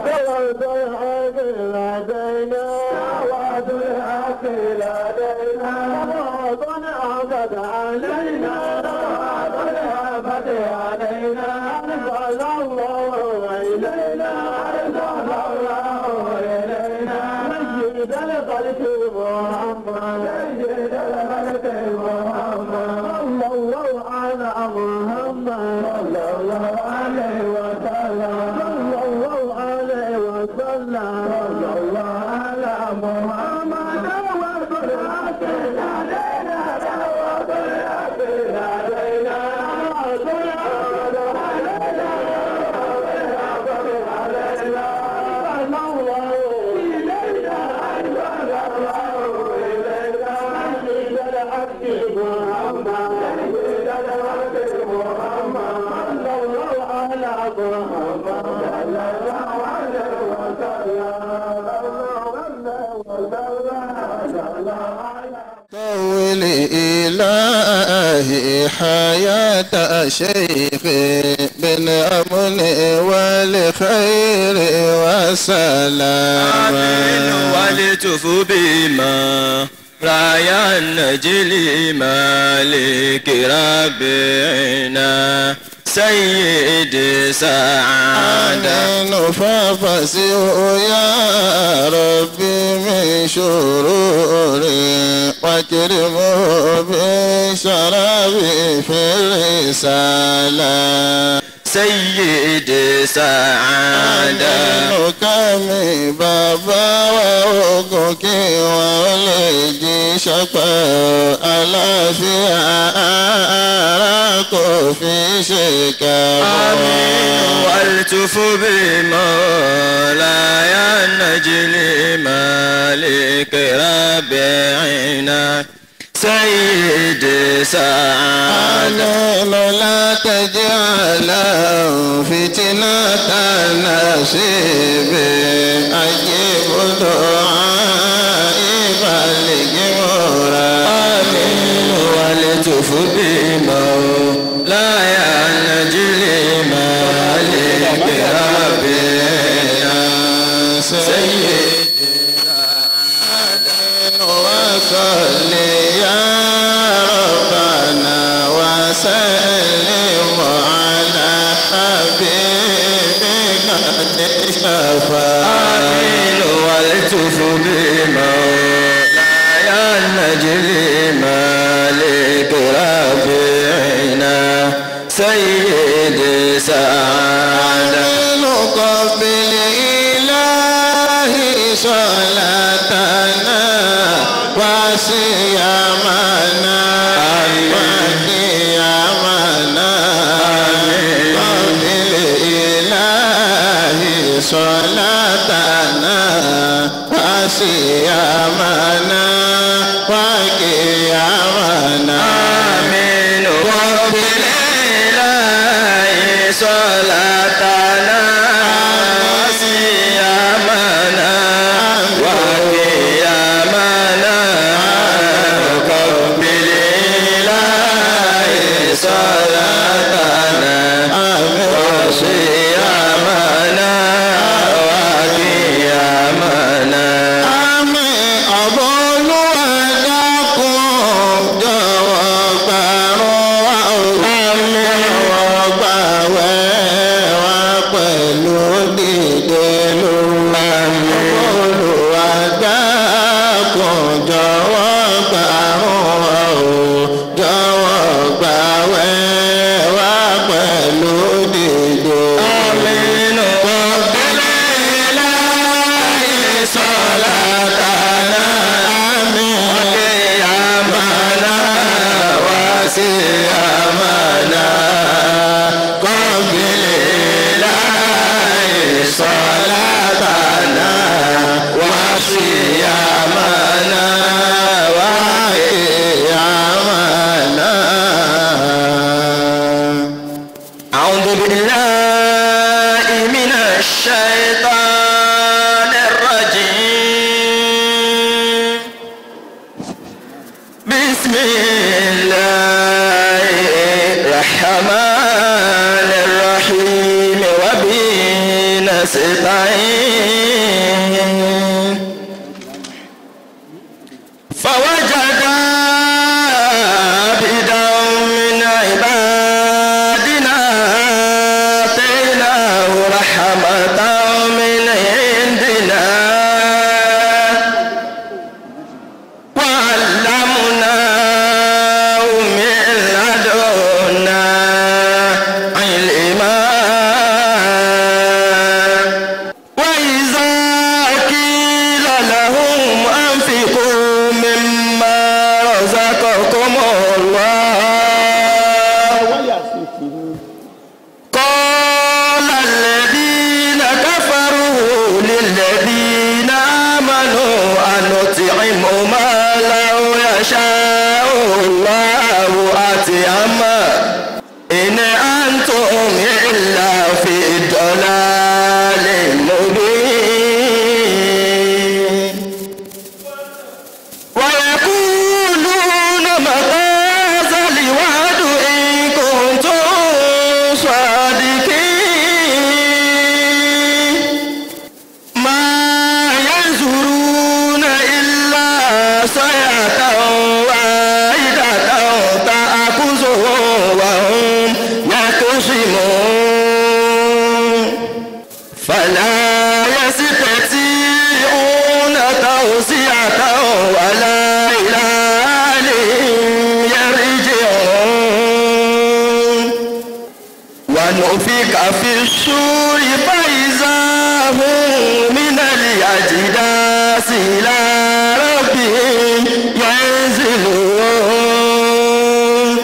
دعوة الحق لدينا دعوة الحق لدينا دعوة عقد علينا دعوة العبد علينا أرسل الله إلينا أرسل الله إلينا سيد الخلق محمد سيد الخلق محمد صلى الله على محمد صلى الله عليه وسلم صلى الله عليه وسلم صلى الله على محمد وبركاته علينا وبركاته علينا طول إلهي حياة شيخي بالأمن والخير والسلام آمين والتف بما رايا النجل مالك ربنا سيد سعادة آمين فافسه يا ربي من شروري واكرمه بالشراب في الرسالة سيد سعادة kàmí bàbá wa ogun kí wọ́n lè jí ṣọpẹ́ àlàáfíà ara kò fi ṣe kàwọ́. آمين والتف بمولاي النجل مالك ربنا سيد سعادة آمين لا تجعل فتنة نصيب أجيب دعائي بلغ مراد آمين والتف بمولاي النجل مالك ربنا سيد وصل يا ربنا وسلم على حبيبك الشفاعة آمين والتف بمولاي النجل مالك ربنا سيد سعادة نقبل إلهي صلاتنا وصيامنا وقيامنا قبل إلهي صلاتنا وصيامنا وقيامنا آمين وقبل إلهي صلاتنا وصيامنا وقيامنا وقبل إلهي صلاتنا وصيامنا وقيامنا Àmì ọ̀bọ̀ olúwa dákun jọ̀wọ́ gbàrún wa o. Àmì jọ̀wọ́ gbàwẹ̀ wa pẹ̀lú dìde lóru. Àmì olúwa dákun jọ̀wọ́ gbàrún wa o. Jọ̀wọ́ gbàwẹ̀ wa pẹ̀lú dìde. آمين وقبل إلهي صلاتنا وقيامنا وصيامنا قبل إلهي صلاتنا وصيامنا وقيامنا أعوذ بالله من الشيطان الرجيم بسم الله الرحمن الرحيم وبه نستعين قال الذين كفروا للذين آمنوا أنطعم ما لو يشاء الله أطعما إن أنتم إلا في ضلال مبين ويقولون متى هذا الوعد إن كنتم صادقين ما ينظرون إلا صيحة واحدة تأخذهم وهم يختصمون فلا يستطيعون توسعة ولا إلى أهلهم يرجعون ونفك في السور فإذا هم من الأجداث إلى ربهم ينزلون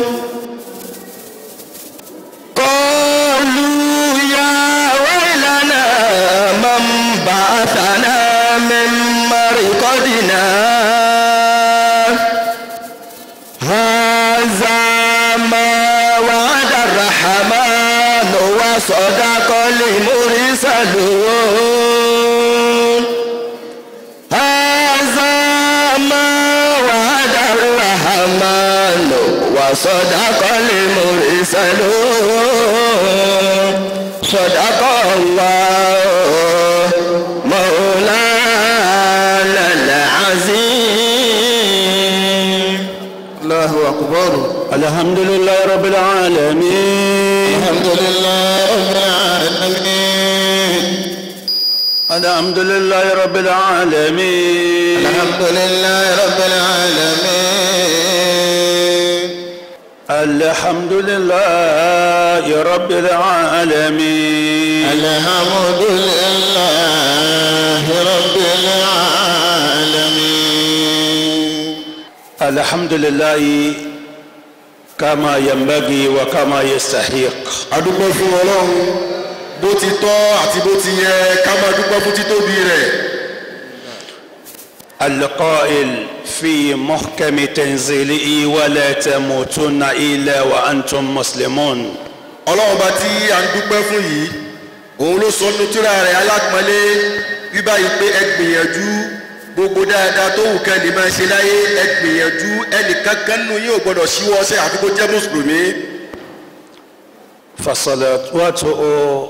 قالوا يا ويلنا من بعثنا من مرقدنا هذا ما وعد الرحمن وصدق المرسلون هذا ما وعد الرحمن وصدق المرسلون صدق الله مولانا العظيم الله أكبر الحمد لله رب العالمين الحمد لله رب العالمين الحمد لله رب العالمين الحمد لله رب العالمين الحمد لله رب العالمين الحمد لله رب العالمين الحمد لله كما ينبغي وكما يستحق adúpẹ́ fún ọlọ́run bó ti tọ́ àti bó ti yẹ ká máa dúpẹ́ fún títóbi rẹ̀ القائل في محكم تنزيله ولا تموتن إلا وأنتم مسلمون ọlọ́run bá tí à ń dúpẹ́ fún yìí òun ló sọ nínú tírà rẹ̀ alápọ̀nlé bíbá yìí pé ẹ gbìyànjú gbogbo dáadáa tó wù kẹ́ lè máa ṣe láyé ẹ gbìyànjú ẹnìkankan nínú yín ò gbọ́dọ̀ ṣíwọ́ ọṣẹ́ àfi kó jẹ́ mùsùlùmí فصلواته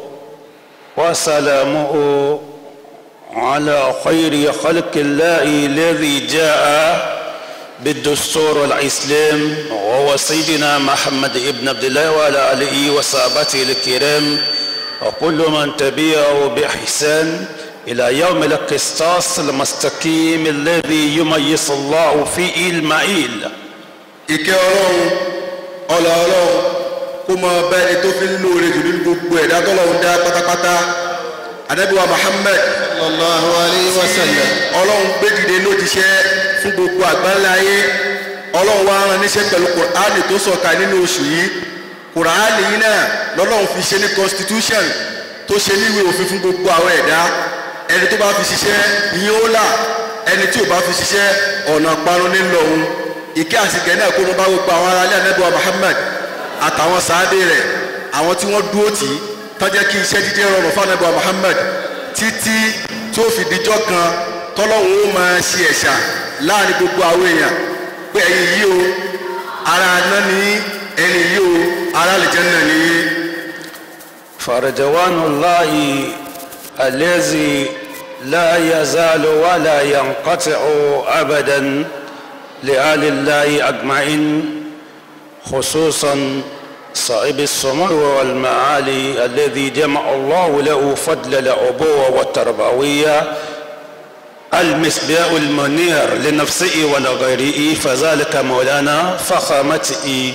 وسلامه على خير خلق الله الذي جاء بالدستور الإسلام وهو سيدنا محمد ابن عبد الله وعلى آله وصحبه الكرام وكل من تبعه بإحسان إلى يوم القسطاس المستقيم الذي يميز الله فيه المعيل ìkẹ́ ọlọ́run ọlá ọlọ́run kó mọ bẹ́ẹ̀ ni tó fi ń lóore jù nínú gbogbo ẹ̀dá tọ́lọ́run dá pátápátá anabiwa muhammed sallallahu alayhi wa sallam ọlọ́run gbé dìde lójíṣẹ́ fún gbogbo àgbáńlá ayé ọlọ́run wá rán níṣẹ́ pẹ̀lú kùránì tó sọ̀ka nínú oṣù yìí kùránì yìí náà lọ́lọ́run fi ṣe ní constitution tó ṣe níwèé òfin fún gbogbo àwọn ẹ̀dá ẹni tó bá fi ṣiṣẹ́ ìyẹn ó là ẹni tí ò bá fi ṣiṣẹ́ ọ̀nà parun ní lọ́hùn ìkẹ́ àsìkẹ́ náà kó ló bá gbogbo àwọn aráalé anábíwá muhammed àtàwọn sáádé rẹ̀ àwọn tí wọ́n dúró tì í tọ́jẹ́ kí iṣẹ́ jíjẹ́ rọrùn fún anábíwá muhammed títí tó fi dijọ́ kan tọ́lọ́hún ó máa ṣe ẹ̀ṣà láàrin gbogbo àwọn èèyàn pé ẹ̀yin yìí o ara aná ni ẹni yìí o ara àlìjẹ́nnà ni yìí. فرجوان الله الذي لا يزال ولا ينقطع ابدا لآل الله اجمعين خصوصا صاحب السمو والمعالي الذي جمع الله له فضل الابوه والتربويه المصباح المنير لنفسه ولغيره فذلك مولانا فخامته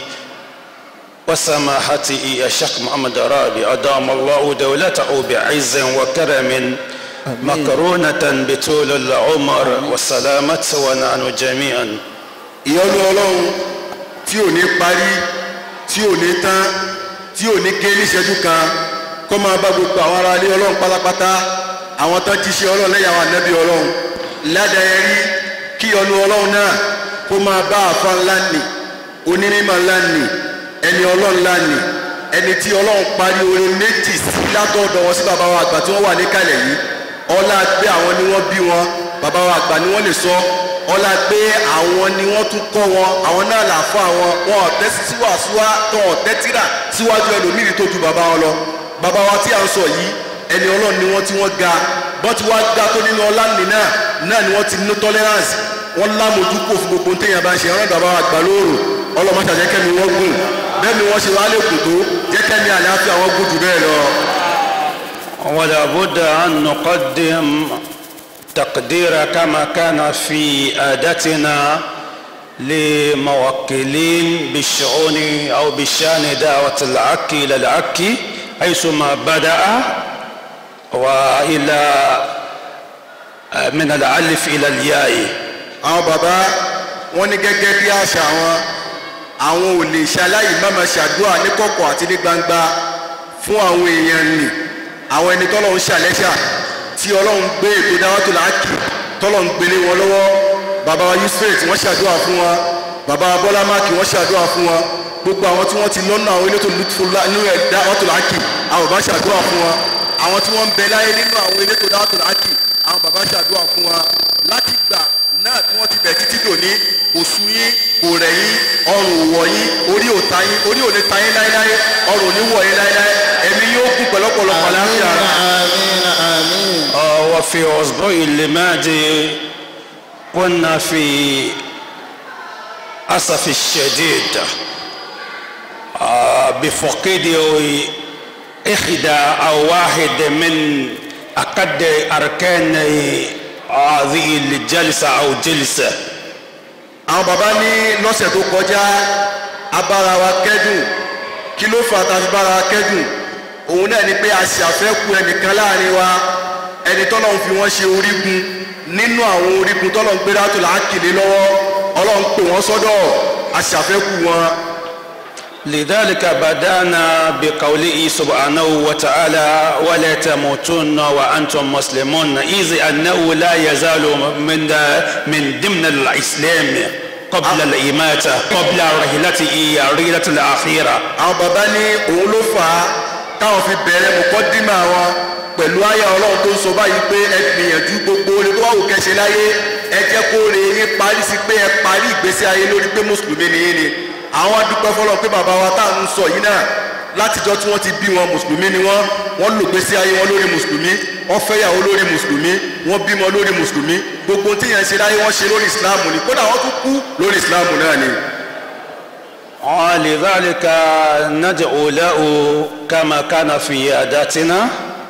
وسماحته الشيخ محمد رابي أدام الله دولته بعز وكرم مقرونة بطول العمر والسلامة ونحن جميعا ìyọ́nú ọlọ́run tí ò ní parí tí ò ní tán tí ò ní gé níṣẹ́jú kan kó máa bá gbogbo àwọn ará ilé ọlọ́run pátápátá àwọn tán ti ṣe ọlọ́run lẹ́yìn àwọn ànábì ọlọ́run ládàá rí kí ọnu ọlọ́run náà kó máa bá àfa ńlá nì onímọ̀ ńlá nì ẹni ọlọ́run ńlá nì ẹni tí ọlọ́run parí orin méjì sí látọ̀dọ̀ wọn sí bàbá wa àgbà tí wọ́n wà níkàlẹ̀ yìí ọlá pé àwọn ni wọ́n bí wọn bàbá wa àgbà ni wọ́n lè sọ ọlá pé àwọn ni wọ́n tún kọ́ wọn àwọn náà là fún àwọn wọn ọ̀tẹ́ síwáṣíwá tó ọ̀tẹ́ tíra síwájú ẹlòmíì tó ju bàbá wọn lọ bàbá wa tí à ń sọ yìí ẹni ọlọ́run ni wọ́n tí wọ́n ga bọ́n ti wá ga tó nínú ọlá nì náà náà ni wọ́n ti ní tolerance wọ́n lámojú kò fún gbogbo téèyàn bá ń ṣe ọ̀rọ̀ bàbá wa àgbà lóòrò ọlọ́mọṣà jẹ́ kẹ́mi wọ́n gùn bẹ́ẹ̀ ni wọ́n ṣe wá lè kù tó jẹ́ kẹ́mi àlàáfíà wọ́n gùn jù bẹ́ẹ̀ lọ. ولا بد أن نقدم تقدير كما كان في عادتنا لموكلين بالشؤون أو بشأن دعوة العكي إلى العكي حيثما بدأ وإلى من الألف إلى الياء àwọn bàbá wọn ní gẹ́gẹ́ bí àṣà wọn àwọn ò lè ṣaláì máma ṣàdúrà ní kọ̀kọ̀ àti ní gbangba fún àwọn èèyàn nì àwọn ẹni tọ́lọ́run ṣàlẹ́ṣà tí ọlọ́run gbé ètò dáwọ́tò láàkì tọ́lọ́run gbélé wọn lọ́wọ́ bàbá wa yusuf wọ́n ṣàdúrà fún wọn bàbá wa bọ́lá máàkì wọ́n ṣàdúrà fún wọn gbogbo àwọn tí wọ́n ti lọ́nà àwọn elétò nínú ẹ̀ dáwọ́tò láàkì àwọn bàbá ṣàdúrà fún wọn àwọn tí wọ́n ń bẹ láyé nínú àwọn elétò dáwọ́tò láàkì àwọn bàbá ṣàdúrà fún wọn láti gbà náà tí wọ́n ti bẹ̀ títí dòní òṣù yín kò rẹ̀ yín ọrùn ò wọ̀ yín orí ò ta yín orí ò lè ta yín láéláé ọrùn ò ní wọ̀ yín láéláé ẹ̀mí yóò gùn pẹ̀lọ́pọ̀lọpọ̀ láàfin ara. آمين آمين آه، وفي أسبوع الماضي كنا في أسف الشديد آه، بفقد إحدى أو واحد من أقد أركان هذه الجلسة أو جلسة àwọn bàbá ní lọ́sẹ̀ tó kọjá abára wa kẹ́dùn kí ló fà tá a fi bára wa kẹ́dùn òun náà ni pé a ṣe àfẹ́kù ẹnìkan láàrin wa ẹni tọ́lọ́run fi wọ́n ṣe orígun nínú àwọn orígun tọ́lọ́run gbé dátò láàkìlẹ̀ lọ́wọ́ ọlọ́run pè wọ́n sọ́dọ̀ a ṣe àfẹ́kù wọn. لذلك بدأنا بقوله سبحانه وتعالى ولا تموتن وأنتم مسلمون إذ أنه لا يزال من من ضمن الإسلام قبل الإماتة قبل رحلته رحلة الأخيرة àwọn bàbá ní òun ló fà á táwọn fi bẹ̀rẹ̀ mọ̀kọ́dímà wọn pẹ̀lú àyà ọlọ́run tó ń sọ báyìí pé ẹ gbìyànjú gbogbo oore tó wà wò kẹ́ṣe láyé ẹ jẹ́ kó re yín parí sí pé ẹ parí ìgbésí ayé lórí pé mùsùlùmí ni yín ni àwọn adúpẹ́ fọlọ́ pé bàbá wa tá à ń sọ yìí náà látijọ́ tí wọ́n ti bí wọn mùsùlùmí ni wọ́n wọ́n lò gbésí ayé wọn lórí mùsùlùmí wọ́n fẹ́yàwó lórí mùsùlùmí wọ́n bímọ lórí mùsùlùmí gbogbo tí yẹn ń ṣe láyé wọ́n ṣe lórí ìsìláàmù ni kódà wọ́n tún kú lórí ìsìláàmù náà ni. ولذلك ندعو له كما كان في عاداتنا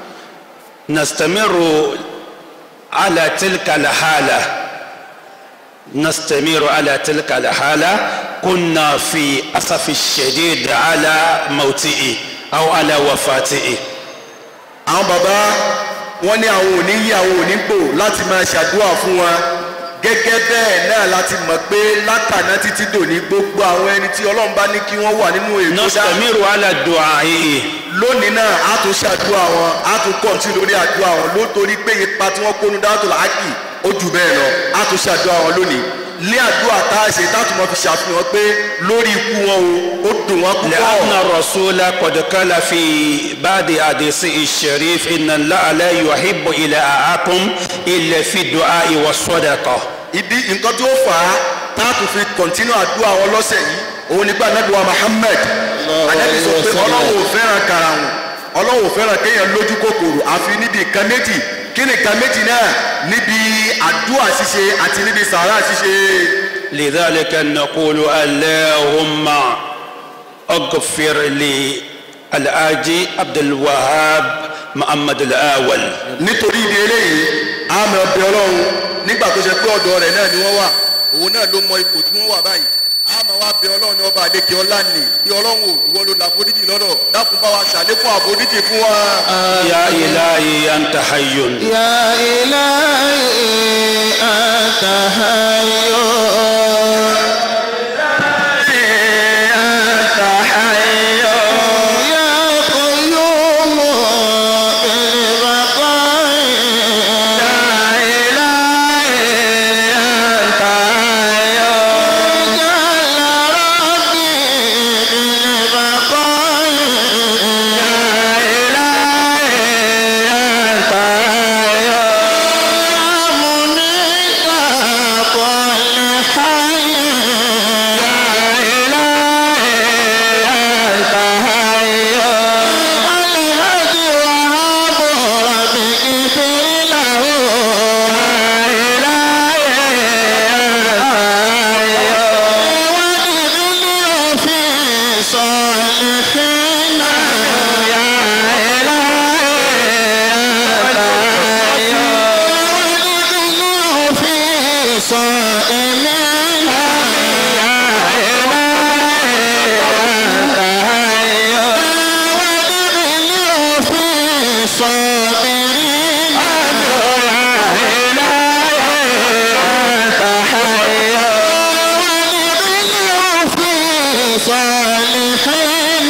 نستمر على تلك الحالة نستمر على تلك الحالة كنا في أسف الشديد على موته أو على وفاته àwọn bàbá wọn ní àwọn òní yí àwọn òní gbò láti máa ṣàdúrà fún wọn gẹ́gẹ́ bẹ́ẹ̀ náà láti mọ̀ pé látàná títí dòní gbogbo àwọn ẹni tí ọlọ́run bá ní kí wọ́n wà nínú ètò dá نستمر على دعائه lónìí náà á tún ṣàdúrà wọn á tún kọ̀ǹtì lórí àdúrà wọn lótorí pé ipa tí wọ́n kónú dáàtò làákì ó jù bẹ́ẹ̀ lọ á tún ṣàdúrà wọn lónìí ní àdúrà tá a ṣe táàtù mọ́ fi ṣàfihàn pé lórí ikú wọn o ó dùn wọn púpọ̀. لأن الرسول قد قال في بعض حديثه الشريف إن الله لا يحب إلهاءكم إلا في الدعاء والصدقة ìdí nǹkan tí ó fà á táàtù fi kọ̀ntínú àdúrà wọn lọ́sẹ̀ yìí òun nípa anábìwá Muhammad anábì sọ pé ọlọ́run ò fẹ́ràn karahun ọlọ́run ò fẹ́ràn kéèyàn lójú kòkòrò àfi níbi nǹkan méjì kí ni nǹkan méjì náà níbi àdúrà ṣíṣe àti níbi sàárà ṣíṣe. لذلك نقول اللهم اغفر لي الآجي عبد الوهاب محمد الأول nítorí ìdí eléyìí àmọ́ ọbẹ̀ ọlọ́run nígbà tó ṣe pé ọ̀dọ̀ rẹ̀ náà ni wọ́n wà òun náà ló mọ ipò tí wọ́n wà báyìí àmọ́ wá bẹ ọlọ́run ní ọba àlekè ọlá nì bí ọlọ́run ò ìwọ ló la àforíjì lọ́dọ̀ dákun bá wa ṣàlékún àforíjì fún wa. يا إلهي أنت حي يا إلهي أنت حي أنت حي يا قيوم الصابرين وادخله في صالحين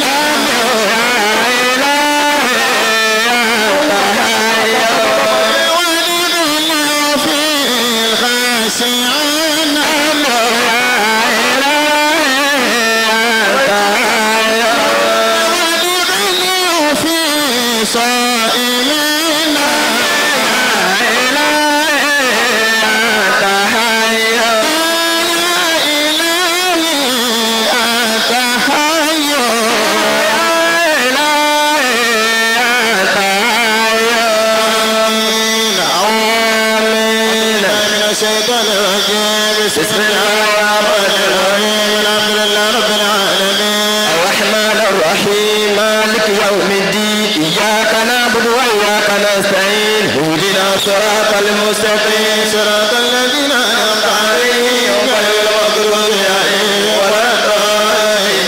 وادخله في الخاشعين وادخله في صائمين الشيطان الرجيم بسم الله الرحمن الرحيم الحمد لله رب العالمين الرحمن الرحيم مالك يوم الدين إياك نعبد وإياك نستعين اهدنا صراط المستقيم صراط الذين أنعمت عليهم غير المغضوب عليهم ولا الضالين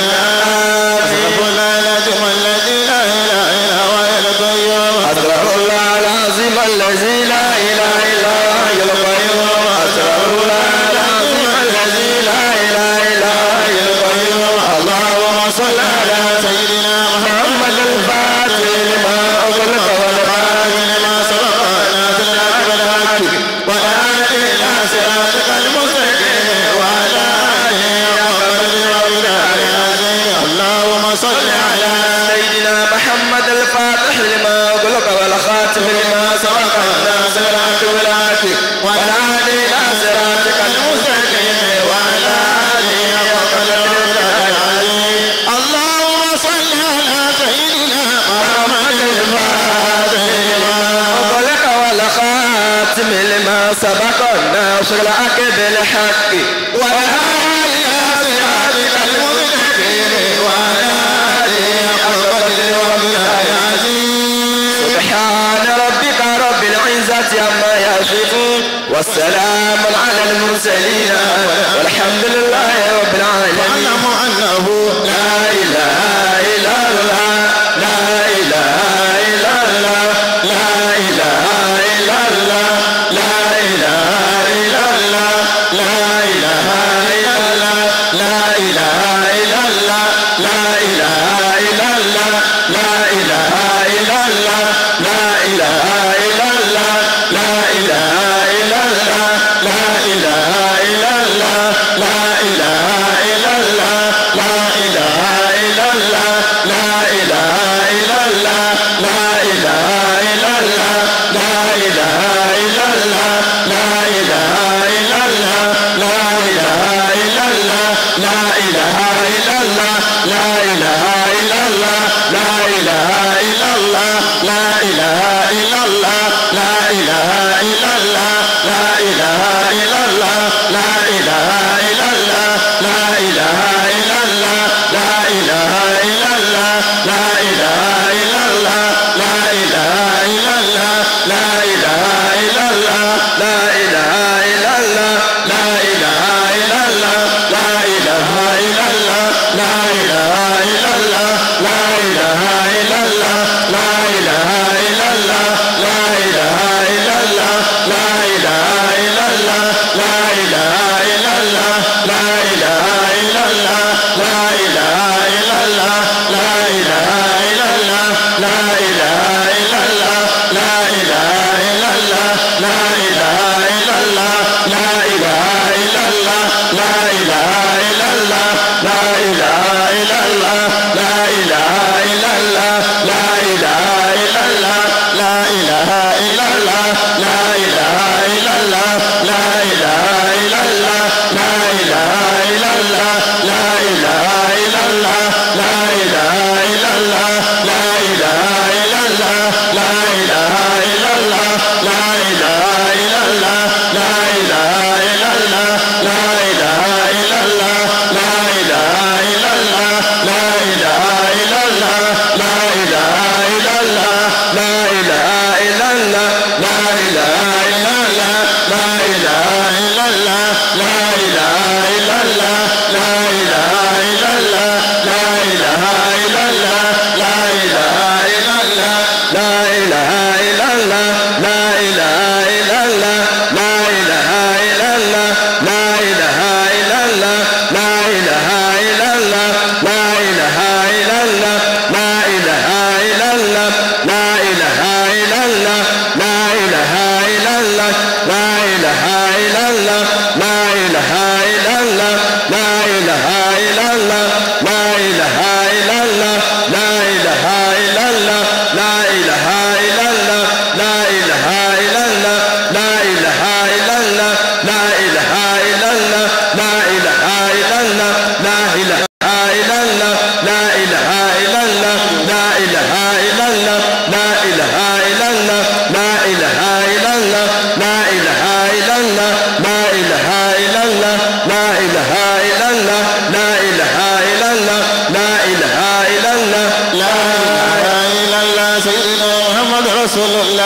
أستغفر الله العظيم الذي لا إله إلا هو القيوم أستغفر الله العظيم الذي لا إله إلا هو الحي القيوم أستغفر الله العظيم الذي لا إله إلا هو الحي القيوم اللهم صل على سيدنا محمد محمد الفاتح لما أغلق والخاتم لما سبق ناصر الحق بالحق والهادي إلى صراطك المستقيم وعلى آله وصحبه وبارك العظيم اللهم صل على سيدنا محمد الفاتح لما أغلق والخاتم لما سبق ناصر الحق بالحق والهادي إلى صراطك المستقيم وعلى آله وصحبه العظيم اللهم صل على سيدنا محمد الفاتح لما أغلق والخاتم لما سبق ناصر الحق بالحق والهادي إلى صراطك المستقيم وعلى آله وصحبه وبارك العظيم سبحان ربك رب العزة عما يصفون والسلام على المرسلين والحمد لله رب العالمين واعلموا أنه لا إله إلا الله لا إله إلا الله لا إله إلا الله لا إله إلا الله لا إله إلا الله لا إله إلا الله لا إله إلا الله لا إله إلا الله لا إله إلا الله لا إله إلا الله لا إله إلا الله لا إله إلا الله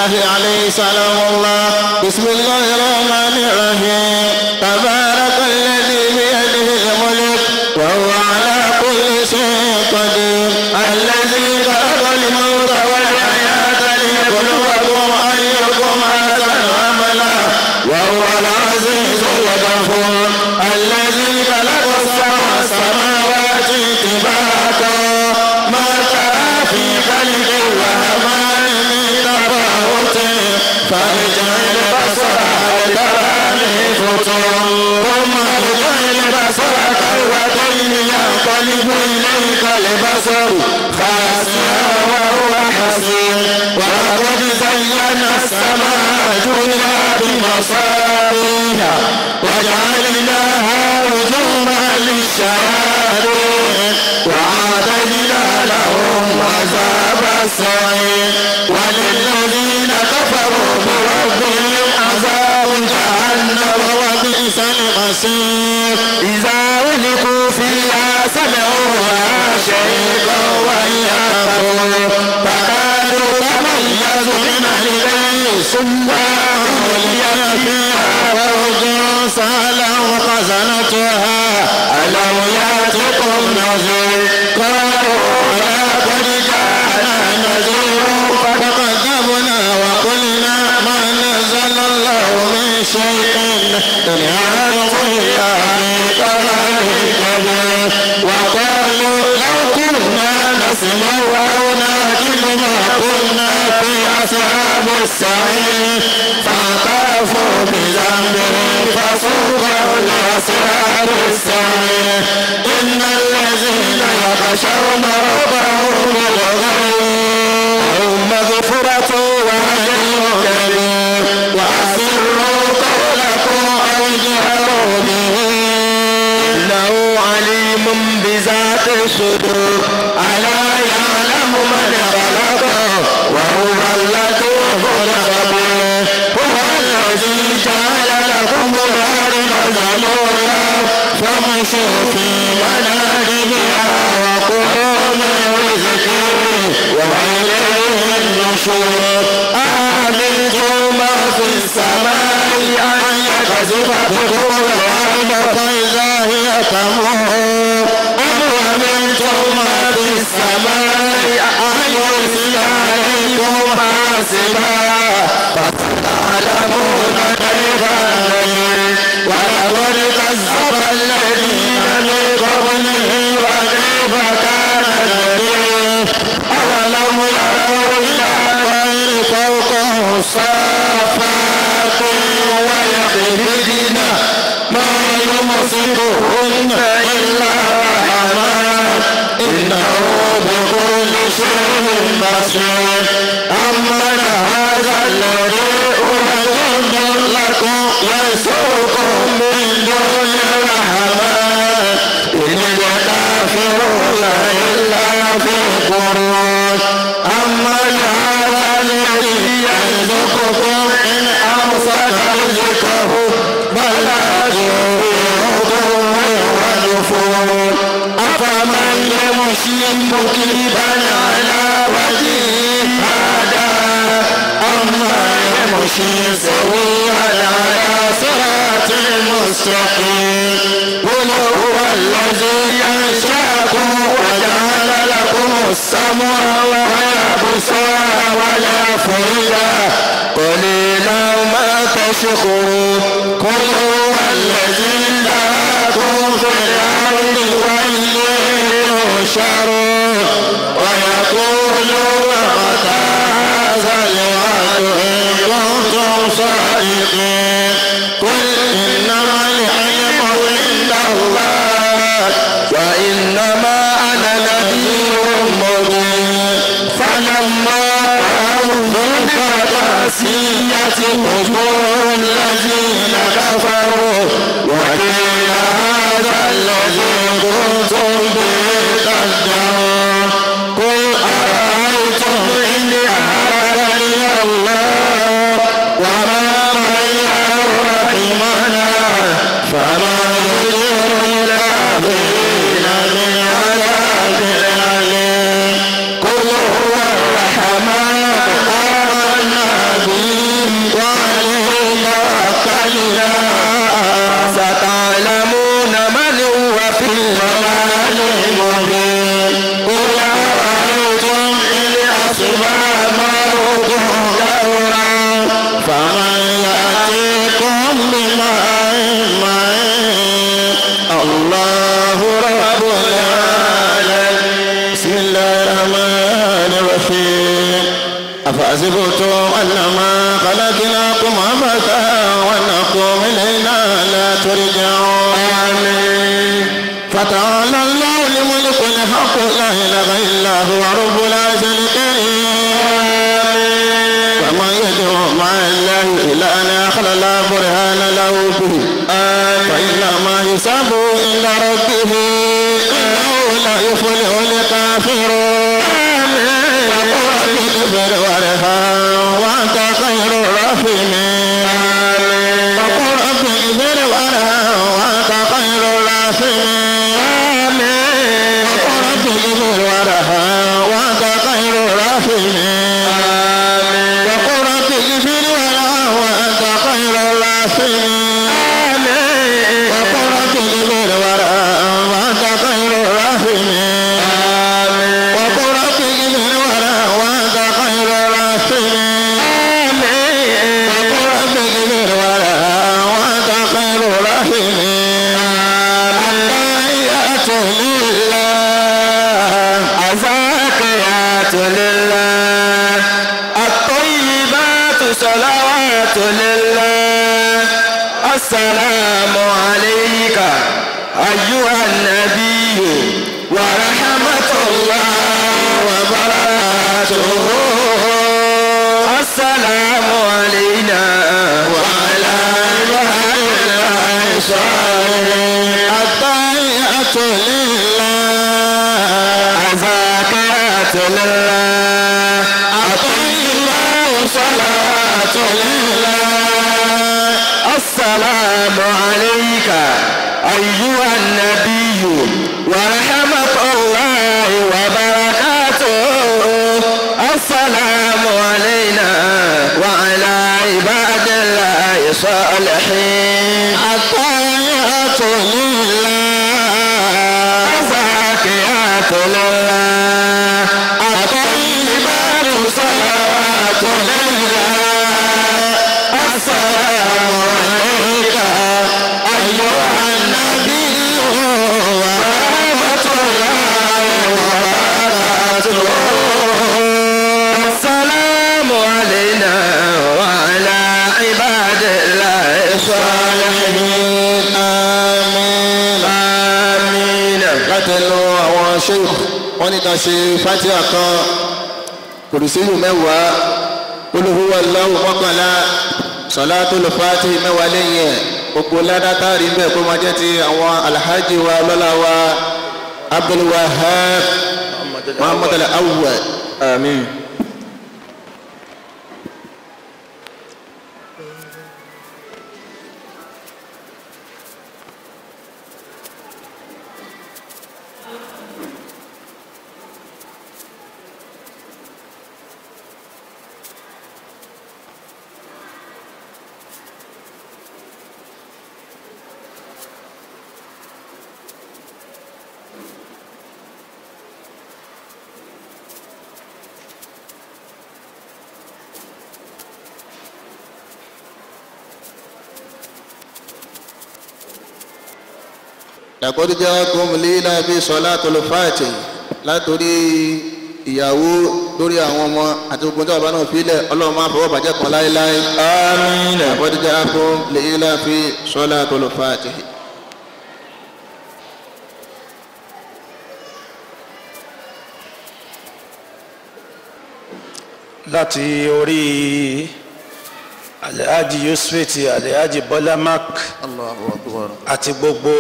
الله عليه سلام الله بسم الله الرحمن الرحيم تبارك الذي بيده الملك وهو على كل شيء قدير الذي خلق الموت والحياة ليبلوكم أيكم أحسن عملا وهو العزيز الغفور الذي خلق سبع سماوات طباقا ما ترى في خلق الرحمن من تفاوت فارجع البصر هل ترى من فطور ثم ارجع البصر كرتين ينقلب اليك البصر خاسئا وهو حسير ولقد زينا السماء الدنيا بمصابيح وجعلناها رجوما للشياطين وأعتدنا لهم عذاب السعير وللذين كفروا بربهم عذاب جهنم وبئس المصير إذا ألقوا فيها سمعوا لها شيئا وهي تقول فكادوا تميز من الغيظ ثم أولي فيها فوج سألهم خزنتها ألم يأتكم نذير قالوا لقد جاءنا نذير فكذبنا وقلنا ما نزل الله من شيء إن أنتم إلا في ضلال كبير وقالوا لو كنا نسمع أو نعقل ما كنا في أصحاب السعير فاعترفوا بذنبهم فسوقوا لأصحاب السعير إن الذين يخشون ربهم بالغيب مغفرة وأجر كبير وأسروا قولكم أو اجهروا به إنه عليم بذات الصدور ألا يعلم من خلق وهو اللطيف الخبير هو الذي جعل لكم الأرض ذلولا فامشوا في مناكبها وكلوا من رزقه وإليه النشور آمنتم ما في السماء أن يكذب بكم الأرض فإذا هي تمور أم أمنتم ما في السماء أن يرسل عليكم حاسبا فتعلمون كيف نذير ولقد كذب الذين من قبلهم وكيف كان نذير أولم يروا إلى الطير فوقهم صافات ويقبضن ما يمسكهن إلا الرحمن إنه بكل شيء بصير أمن هذا الذي أرسل لكم يسوقكم من دون الرحمن إن الكافرون إلا في غرور أمن هذا الذي يرزقكم إن أمسك رزقه بل أجركم ونفور أفمن يمشي مكبا على وجهه هذا أما يمشي سويا على صراط مستقيم قل هو الذي أنشأكم وجعل لكم السمع والأبصار والأفئدة قليلا ما تشكرون قل هو الذي لكم في الأرض وإليه تحشرون ويقولون متى هذا الوعد إن كنتم صادقين قل إنما العلم عند الله وإنما أنا نذير مبين فلما رأوا بالقاسية وجوه الذين كفروا وقيل هذا الذي كنتم به تدعون قل أرأيتم إن أهلكني الله وما معي رحمنا فما يجر الكافرين من عذاب أليم قل هو الرحمن آمنا أفحسبتم أنما خلقناكم عبثا وأنكم إلينا لا ترجعون آمين فتعالى الله الملك الحق لا إله إلا هو رب العرش الكريم ومن يدعو مع الله إلى آخر لا برهان له به فإنما حسابه عند ربه إنه لا يفلح الكافرون وقل رب اغفر وارحم وأنت خير الراحمين وقل رب اغفر وارحم وأنت خير الراحمين وقل رب اغفر وارحم وأنت خير الراحمين وقل رب اغفر وارحم وأنت خير الراحمين وقل رب اغفر وارحم وأنت خير الراحمين وقل رب اغفر وارحم وأنت خير الراحمين وقل رب اغفر وارحم وأنت خير الراحمين التحيات لله الزاكيات لله الطيبات صلوات لله السلام عليك أيها النبي ورحمة الله وبركاته السلام علينا وعلى عباد الله الصالحين التحيات لله الزاكيات لله الطيبات صلاة لله السلام عليك أيها النبي ورحمة الله وبركاته السلام علينا وعلى عباد الله الصالحين التحيات لله الزاكيات لله الطيبات صلاة لله السلام عليك أيها النبي ورحمة الله وبركاته السلام علينا وعلى عباد الله الصالحين آمين آمين láti ẹnu àwọn sheikh wọn ní ká ṣe fatia kan kùrùsíyù mẹ́wàá olùhùwà lọ́wọ́ mọ́kànlá sọ̀látùl fàtì mẹ́wàá lẹ́yìn ẹ̀ gbogbo ládàtà rí bẹ́ẹ̀ kó máa jẹ́ ti àwọn alhaji wa lọ́la wa abdulwahab muhammad al-awwal آمين laqad ja'akum lílà bí sọ̀látùl fàtì látòrí ìyàwó lórí àwọn ọmọ àti gbogbo tí bàbá náà filẹ̀ ọlọ́run máa fọwọ́ bàjẹ́ kan láéláé. آمين laqad ja'akum lílà bí sọ̀látùl fàtì. láti orí alhaji yusufeti alhaji bolamak Allahu akbar. àti gbogbo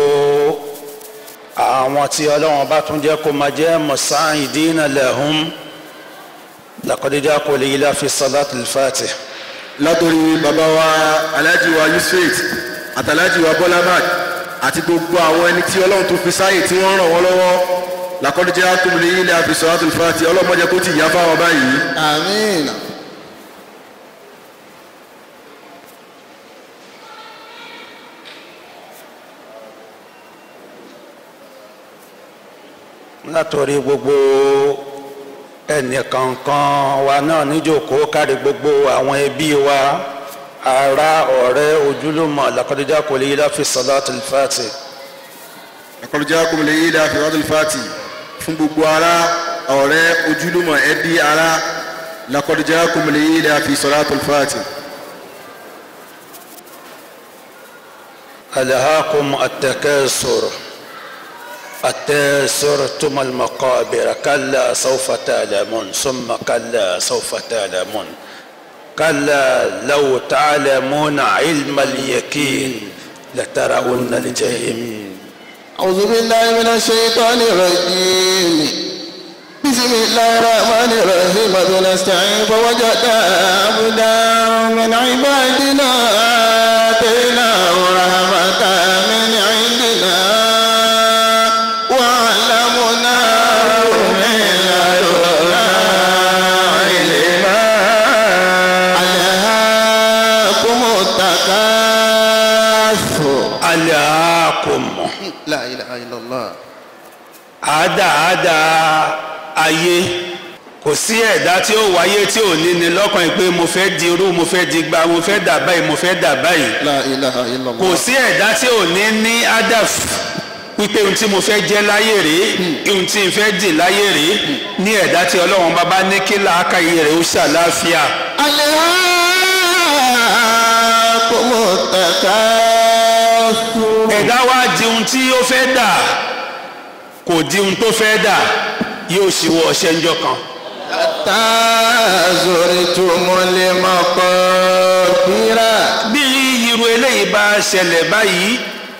àwọn tí ọlọ́run bá tún jẹ́ kó máa jẹ́ musa'idina lahum laqad ja'akum lila fi salatil fatih látòrí bàbá wa alhaji wa yusuf àtàlájì wa bọ́lámàd àti gbogbo àwọn ẹni tí ọlọ́run tó fi sáyè tí wọ́n ràn wọ́n lọ́wọ́ làkọ́dúnjẹ́ àtúmùlẹ̀ yìí ní àfisọ́ àtúnfàtì ọlọ́mọdé kó ti yá fáwọn báyìí. àmín. látòrí gbogbo ẹnìkankan wa náà níjókòó kárí gbogbo àwọn ẹbí wa ará ọ̀rẹ́ ojúlùmọ̀ laqad ja'akum lila fi salatil fatih làkọ́dúnjẹ́ àtúmùlẹ̀ yìí ní àfisọ́ àtúnfàtì fún gbogbo ará ọ̀rẹ́ ojúlùmọ̀ ẹbí ará لقد جاءكم الإيلة في صلاة الفاتح ألهاكم التكاثر التكاثر ثم المقابر كلا سوف تعلمون ثم كلا سوف تعلمون كلا لو تعلمون علم اليقين لترون الجحيم أعوذ بالله من الشيطان الرجيم بسم الله الرحمن الرحيم بنستعين فوجد عبدا من عبادنا آتيناه رحمة من عندنا وعلمناه من لدنا علما ألهاكم التكاثر ألهاكم لا إله إلا الله àádáadáa ayé kò sí ẹ̀dá tí ó wáyé tí ò ní ní lọ́kàn yìí pé mo fẹ́ di irú mo fẹ́ di gba mo fẹ́ dà báyìí mo fẹ́ dà báyìí لا إله إلا kò الله sí ẹ̀dá tí ò ní ní adaf wípé ohun tí mo fẹ́ jẹ́ láyé rèé ohun tí n fẹ́ dì láyé rèé ní ẹ̀dá tí ọlọ́run bá bá ní kí làákàyè rẹ̀ ó ṣàlàáfíà ألهاكم التكاثر ẹ̀dá wá di ohun tí ó fẹ́ dà kò di ohun tó fẹ́ dà yóò ṣíwọ́ ọṣẹ́ ńjọ́ kan. حتى زرتم المقابر bí irú eléyìí bá ṣẹlẹ̀ báyìí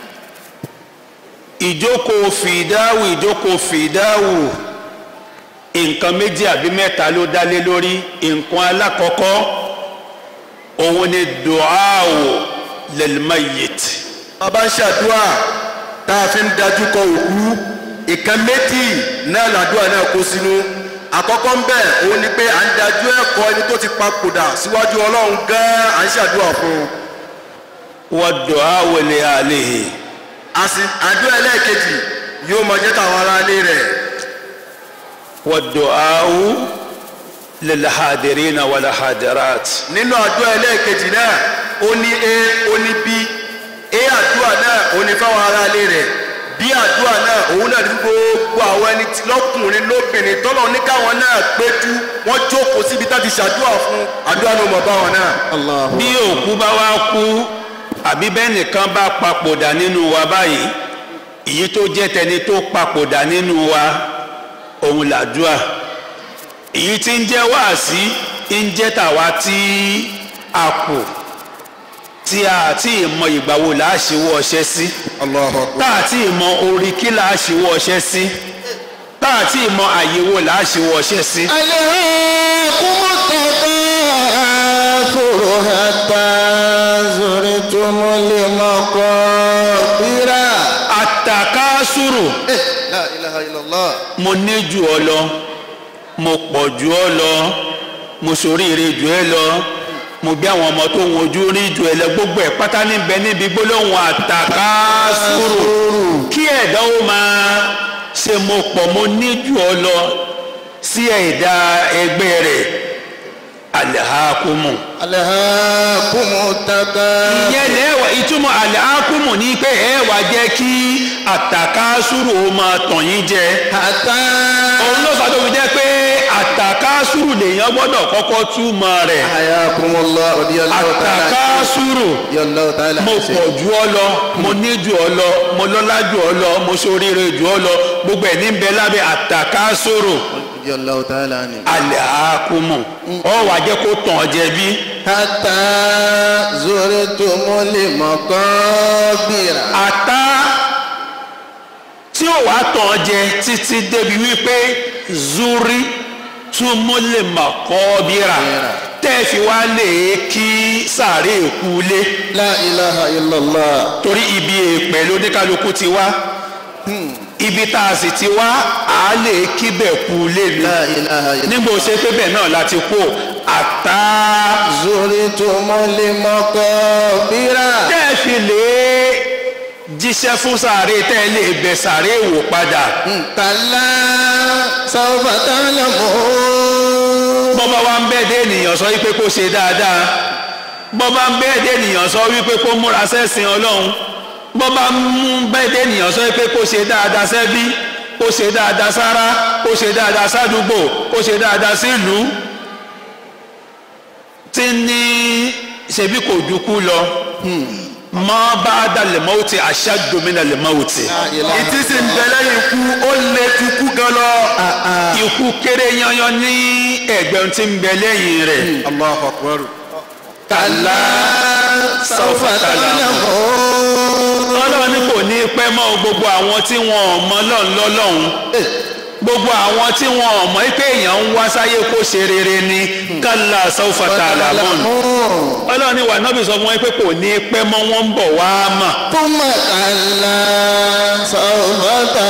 ìjókòó fìdáwù ìjókòó fìdáwù nǹkan méjì àbí mẹ́ta ló dálé lórí nǹkan alákọ̀ọ́kọ́ òun ni duawo lilmayit bàbá ń ṣàdúrà tá a fi ń dájú kọ òkú ìkan méjì náà làdúrà náà kó sínú àkọ́kọ́ ń bẹ̀ òun ni pé à ń dájú ẹ̀kọ́ ẹni tó ti papòdà síwájú ọlọ́run gan-an à ń ṣàdúrà fún un wa duawo li alihi àsì àdúrà ẹlẹ́ẹ̀kejì yóò máa jẹ́ tàwọn aráalé rẹ̀ wa duawo lilhadirina walhadirat nínú àdúrà ẹlẹ́ẹ̀kejì náà ó ní a ó ní b a àdúrà náà ó ní fáwọn aráalé rẹ̀ b àdúrà náà òun náà ní gbogbo àwọn ẹni tí lọ́kùnrin lóbìnrin tọ́lọ̀ ní káwọn náà péjú wọ́n jókòó síbi tá ti ṣàdúrà fún àdúrà náà mọ̀ báwọn náà. الله bí òkú bá wá kú àbí bẹ́ẹ̀ nìkan bá papòdà nínú wa báyìí èyí tó jẹ́ tẹni tó papòdà nínú wa òun làdúà èyí tí ń jẹ́ wáàsí ń jẹ́ tàwa tí a kù tí a ti mọ ìgbà wo là á ṣíwọ́ ọṣẹ́ sí Allahu Akbar. tá a ti mọ orí kí là á ṣíwọ́ ọṣẹ́ sí tá a ti mọ àyè wo là á ṣíwọ́ ọṣẹ́ sí. ألهاكم التكاثر حتى زرتم المقابر àtàkásùrù. لا إله إلا الله mo ní jù ọ lọ mo pọ̀ jù ọ lọ mo ṣoríire jù ẹ lọ mo bí àwọn ọmọ tó ń wojú rí jù ẹ lọ gbogbo ẹ pátá níbẹ̀ níbi gbólóhùn àtàkásùrù kí ẹ̀dá ó máa ṣe mo pọ̀ mo ní jù ọ lọ sí ẹ̀dá ẹgbẹ́ rẹ̀ alihakumu ألهاكم التكاثر ìyẹn lẹ́wà ìtumọ̀ alihakumu ní pé ẹ wá jẹ́ kí àtàkásùrù ó máa tàn yín jẹ حتى òun ló fà tó fi jẹ́ pé àtàkásùrù lèèyàn gbọ́dọ̀ kọ́kọ́ túmọ̀ rẹ̀ حياكم الله رضي الله تعالى عنكم. àtàkásùrù رضي الله تعالى mo عنكم. pọ̀ jù ọ lọ mo ní jù ọ lọ mo lọ́lá jù ọ lọ mo ṣoríire jù ọ lọ gbogbo ẹ̀ ní bẹ lábẹ́ àtàkásùrù رضي الله تعالى عنه alẹ́ àákùmù ọ wà jẹ́ kó tàn ọ́ jẹ bí حتى زرتم المقابر àtá tí ó wàá tàn ọ́ jẹ títí débi wípé zuri túmọ̀lẹ̀ mọ̀kọ́bíra tẹ́ fi wá lè kí sàárè kúlé لا إله إلا الله torí ibi èèpẹ̀ lóníkálukú ti wá ibi tá a sì ti wá a lè kíbẹ̀ kúlé mi لا إله إلا الله nígbà ó ṣe pé bẹ́ẹ̀ náà láti kú àtá زرتم المقابر tẹ́ fi lè jíṣẹ́ fún sàárè tẹ́ lè bẹ̀ sàárè wò padà كلا سوف تعلمون bọ́bá wa ń bẹ́ẹ̀ dé ènìyàn sọ wípé kó ṣe dáadáa bọ́bá ń bẹ́ẹ̀ dé ènìyàn sọ wípé kó múra sẹ́sìn ọlọ́run bọ́bá ń bẹ́ẹ̀ dé ènìyàn sọ wípé kó ṣe dáadáa sẹ́bí kó ṣe dáadáa sára kó ṣe dáadáa sádùúgbò kó ṣe dáadáa sílùú tí ní ṣebí kò dúkú lọ mọ́ bá dalẹ̀ mọ́wùtì ashaddu mina lè mọ́wùtì. ìtí sì ń bẹ lẹ́yìn ikú ó lè ju ikú gan lọ. ikú kéré yanyan ní ẹgbẹ́ tí ń bẹ lẹ́yìn rẹ̀. Allahu akbar. kàlá sawfa ta'lamun. ọlọ́run ní kò ní pẹ́ mọ́ gbogbo àwọn tí wọn ò mọ lọ́n lọ́lọ́run gbogbo àwọn tí wọn ò mọ̀ pé èèyàn ń wá sáyé kó ṣe rere ni kàlá sawfa ta'lamun. ọlọ́run ní wà nábì sọ fún wọn pé kò ní pẹ́ mọ́ wọn ń bọ̀ wá mọ̀. ثم كلا سوف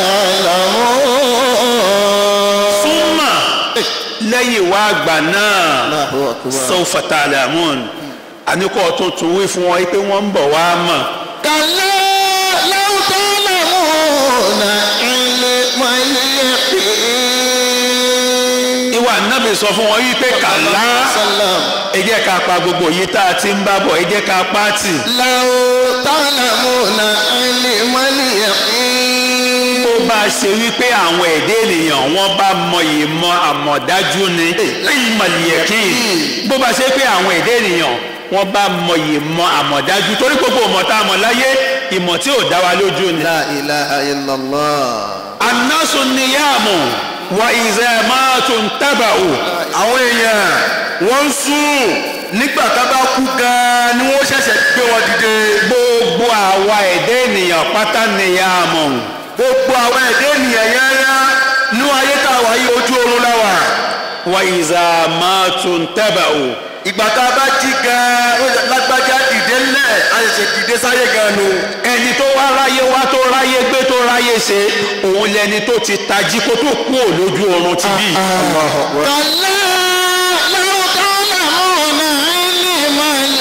تعلمون súnmọ́ lẹ́yìn wá àgbà náà الله أكبر sawfa ta'lamun àníkọ́ tuntun wí fún wọn pé wọ́n ń bọ̀ wá mọ̀. كلا لو تعلمون علم اليقين ìwà nábì sọ fún wọn wípé kàlá سلام ẹ jẹ́ ká pa gbogbo yìí tá a ti ń bá bọ̀ ẹ jẹ́ ká pa á tì. لو تعلمون علم اليقين bó bá ṣe wípé àwọn èdè ènìyàn wọn bá mọ ìmọ̀ àmọ̀dájú ni ìmọ̀lìyẹ̀kìn bó bá ṣe pé àwọn èdè ènìyàn wọn bá mọ ìmọ̀ àmọ̀dájú torí gbogbo ìmọ̀ tá a mọ̀ láyé ìmọ̀ tí ò dá wa lójú ni. لا إله إلا الله anásùn níyàmù wa ìzẹ́ máa tún tábàù. àwọn èèyàn wọ́n ń sùn nígbà tá a bá kú gan-an ni wọ́n ṣẹ̀ṣẹ̀ gbé wọn dìde. gbogbo àwa èdè ènìyàn pátá níyàmù. gbogbo àwọn ẹ̀dẹ́ ènìyàn yányá ní ayé tá a wà yí ojú oorun la wà. wa ìzẹ́ máa tún tábàù. ìgbà tá a bá jí gan-an ó yẹ lágbájá dìde ńlẹ̀ a ṣẹ̀ṣẹ̀ dìde sáyé gan-an nu. ẹni tó wá ráyé wá tó ráyé gbé tó ráyé ṣe òun lẹni tó ti tají kó tó kú ò lójú oorun ti bí. كلا لو تعلمون علم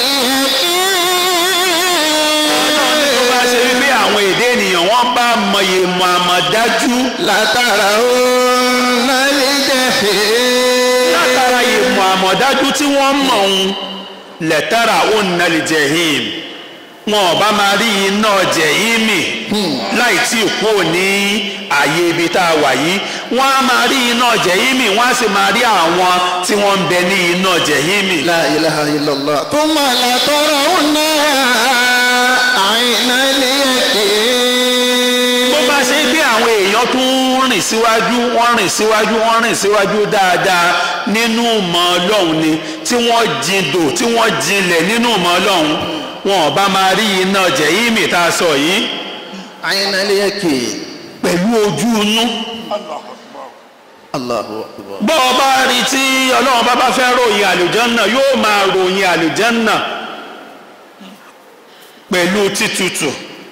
اليقين tó bá ṣe wípé àwọn èdè ènìyàn wọ́n bá mọyì mọ àmọ̀dájú لترون الجحيم látara ìmọ̀ àmọ̀dájú tí wọ́n mọ̀ òun lẹ́tàrà òun náà lè jẹ́ him wọn ò bá máa rí iná jẹ̀hímì láì tí ì kú ní ààyè ibi tá a wà yìí wọ́n á máa rí iná jẹ̀hímì wọ́n á sì máa rí àwọn tí wọ́n ń bẹ ní iná jẹ̀hímì. لا إله إلا الله ثم لترونها عين اليقين bó bá ṣe pé àwọn èèyàn tún rìn síwájú wọ́n rìn síwájú wọ́n rìn síwájú dáadáa nínú ìmọ̀ ọlọ́run ni tí wọ́n jindò tí wọ́n jinlẹ̀ nínú ìmọ̀ ọlọ́run wọn ò bá máa rí iná jẹ̀hímì tá a sọ yìí عين اليقين pẹ̀lú ojú inú. الله أكبر bọ́ ọ bá rí tí ọlọ́run bá bá fẹ́ ròyìn àlùjànnà yóò máa ròyìn àlùjànnà pẹ̀lú títutù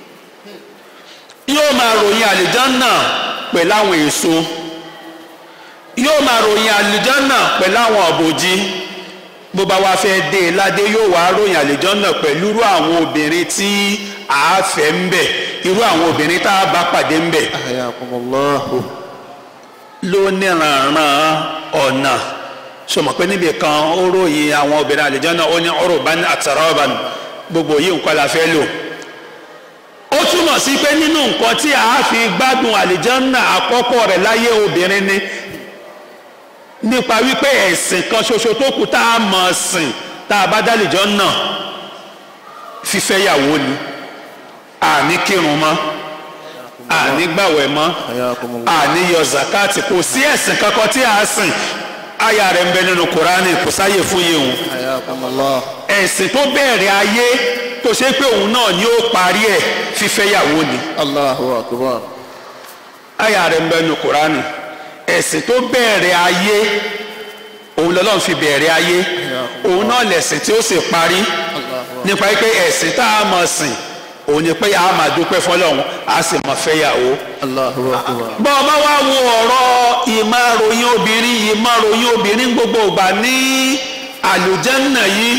yóò máa ròyìn àlùjànnà pẹ̀lú àwọn èso yóò máa ròyìn àlùjànnà pẹ̀lú àwọn ọ̀bòjì bó bá wá fẹ́ dé e ládé yóò wá ròyìn àlùjànnà pẹ̀lú irú àwọn obìnrin tí a fẹ́ ń bẹ̀ irú àwọn obìnrin tá a bá pàdé ń bẹ̀ أحياكم الله ló níranran ọ̀nà sọmọ pé níbi kan ó ròyìn àwọn obìnrin àlùjànnà ó ní urban atraban gbogbo yìí nǹkan la fẹ́ lò ó túmọ̀ sí pé nínú nǹkan tí a fi gbádùn àlùjànnà àkọ́kọ́ rẹ̀ láyé obìnrin ni nípa wípé ẹ̀sìn kan ṣoṣo tó kù tá a mọ̀ sìn tá a bá dá àlùjànnà fífẹ́yàwó ni àní kírun mọ́ àní gbàwẹ̀ mọ́ حياكم الله àní yọ zakati kò sí ẹ̀sìn kankan tí a sìn aya rẹ̀ ń bẹ nínú kurani kò sáyè fún yìí òun حياكم الله ẹ̀sìn tó bẹ̀rẹ̀ ayé tó ṣe pé òun náà ni ó parí ẹ̀ fífẹ́yàwó ni الله أكبر aya rẹ̀ ń bẹ nínú kurani ẹ̀sìn tó bẹ̀rẹ̀ ayé òun lọ́lọ́run fi bẹ̀rẹ̀ ayé òun náà lẹ̀sìn tí ó sì parí nípa pé ẹ̀sìn tá a mọ̀ sìn òun ni pé a máa dúpẹ́ fọlọ́run a sì mọ̀ fẹ́yàwó الله أكبر bọ́ ọ bá wá wo ọ̀rọ̀ ìmáròyìn obìnrin ìmáròyìn obìnrin gbogbo ìgbà ní àlùjànnà yìí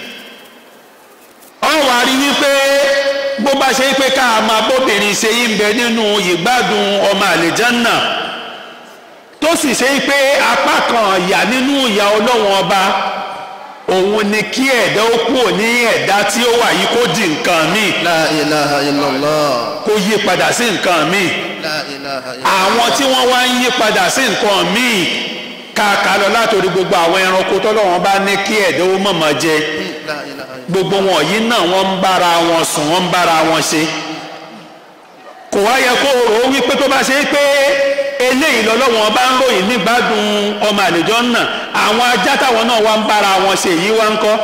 ọ wá rí wípé bó bá ṣe pé ká máa bóbìnrin ṣe yí ń bẹ nínú ìgbádùn ọmọ àlùjànnà tó sì ṣe pé apá kan ìyà nínú ìyà ọlọ́wọ́n ọba òun ni kí ẹ̀dá ó kúrò ní ẹ̀dá tí ó wà yìí kó di nǹkan míì لا إله إلا الله kó yí padà sí nǹkan míì لا إله إلا àwọn tí wọ́n wá ń yí padà sí nǹkan míì káàká lọ látòrí gbogbo àwọn ẹranko tọ́lọ́wọ́n bá ní kí ẹ̀dọ́ mọ̀mọ́ jẹ gbogbo wọn yìí náà wọ́n ń bára wọn sùn wọ́n ń bára wọn ṣe kò wá yẹ kó rò ó wípé tó bá ṣe é pé eléyìí lọ́lọ́wọ́n bá ń ròyìn nígbàdùn ọmọ àlejò náà àwọn ajá táwọn náà wá ń bára wọn ṣe yìí wá ń kọ́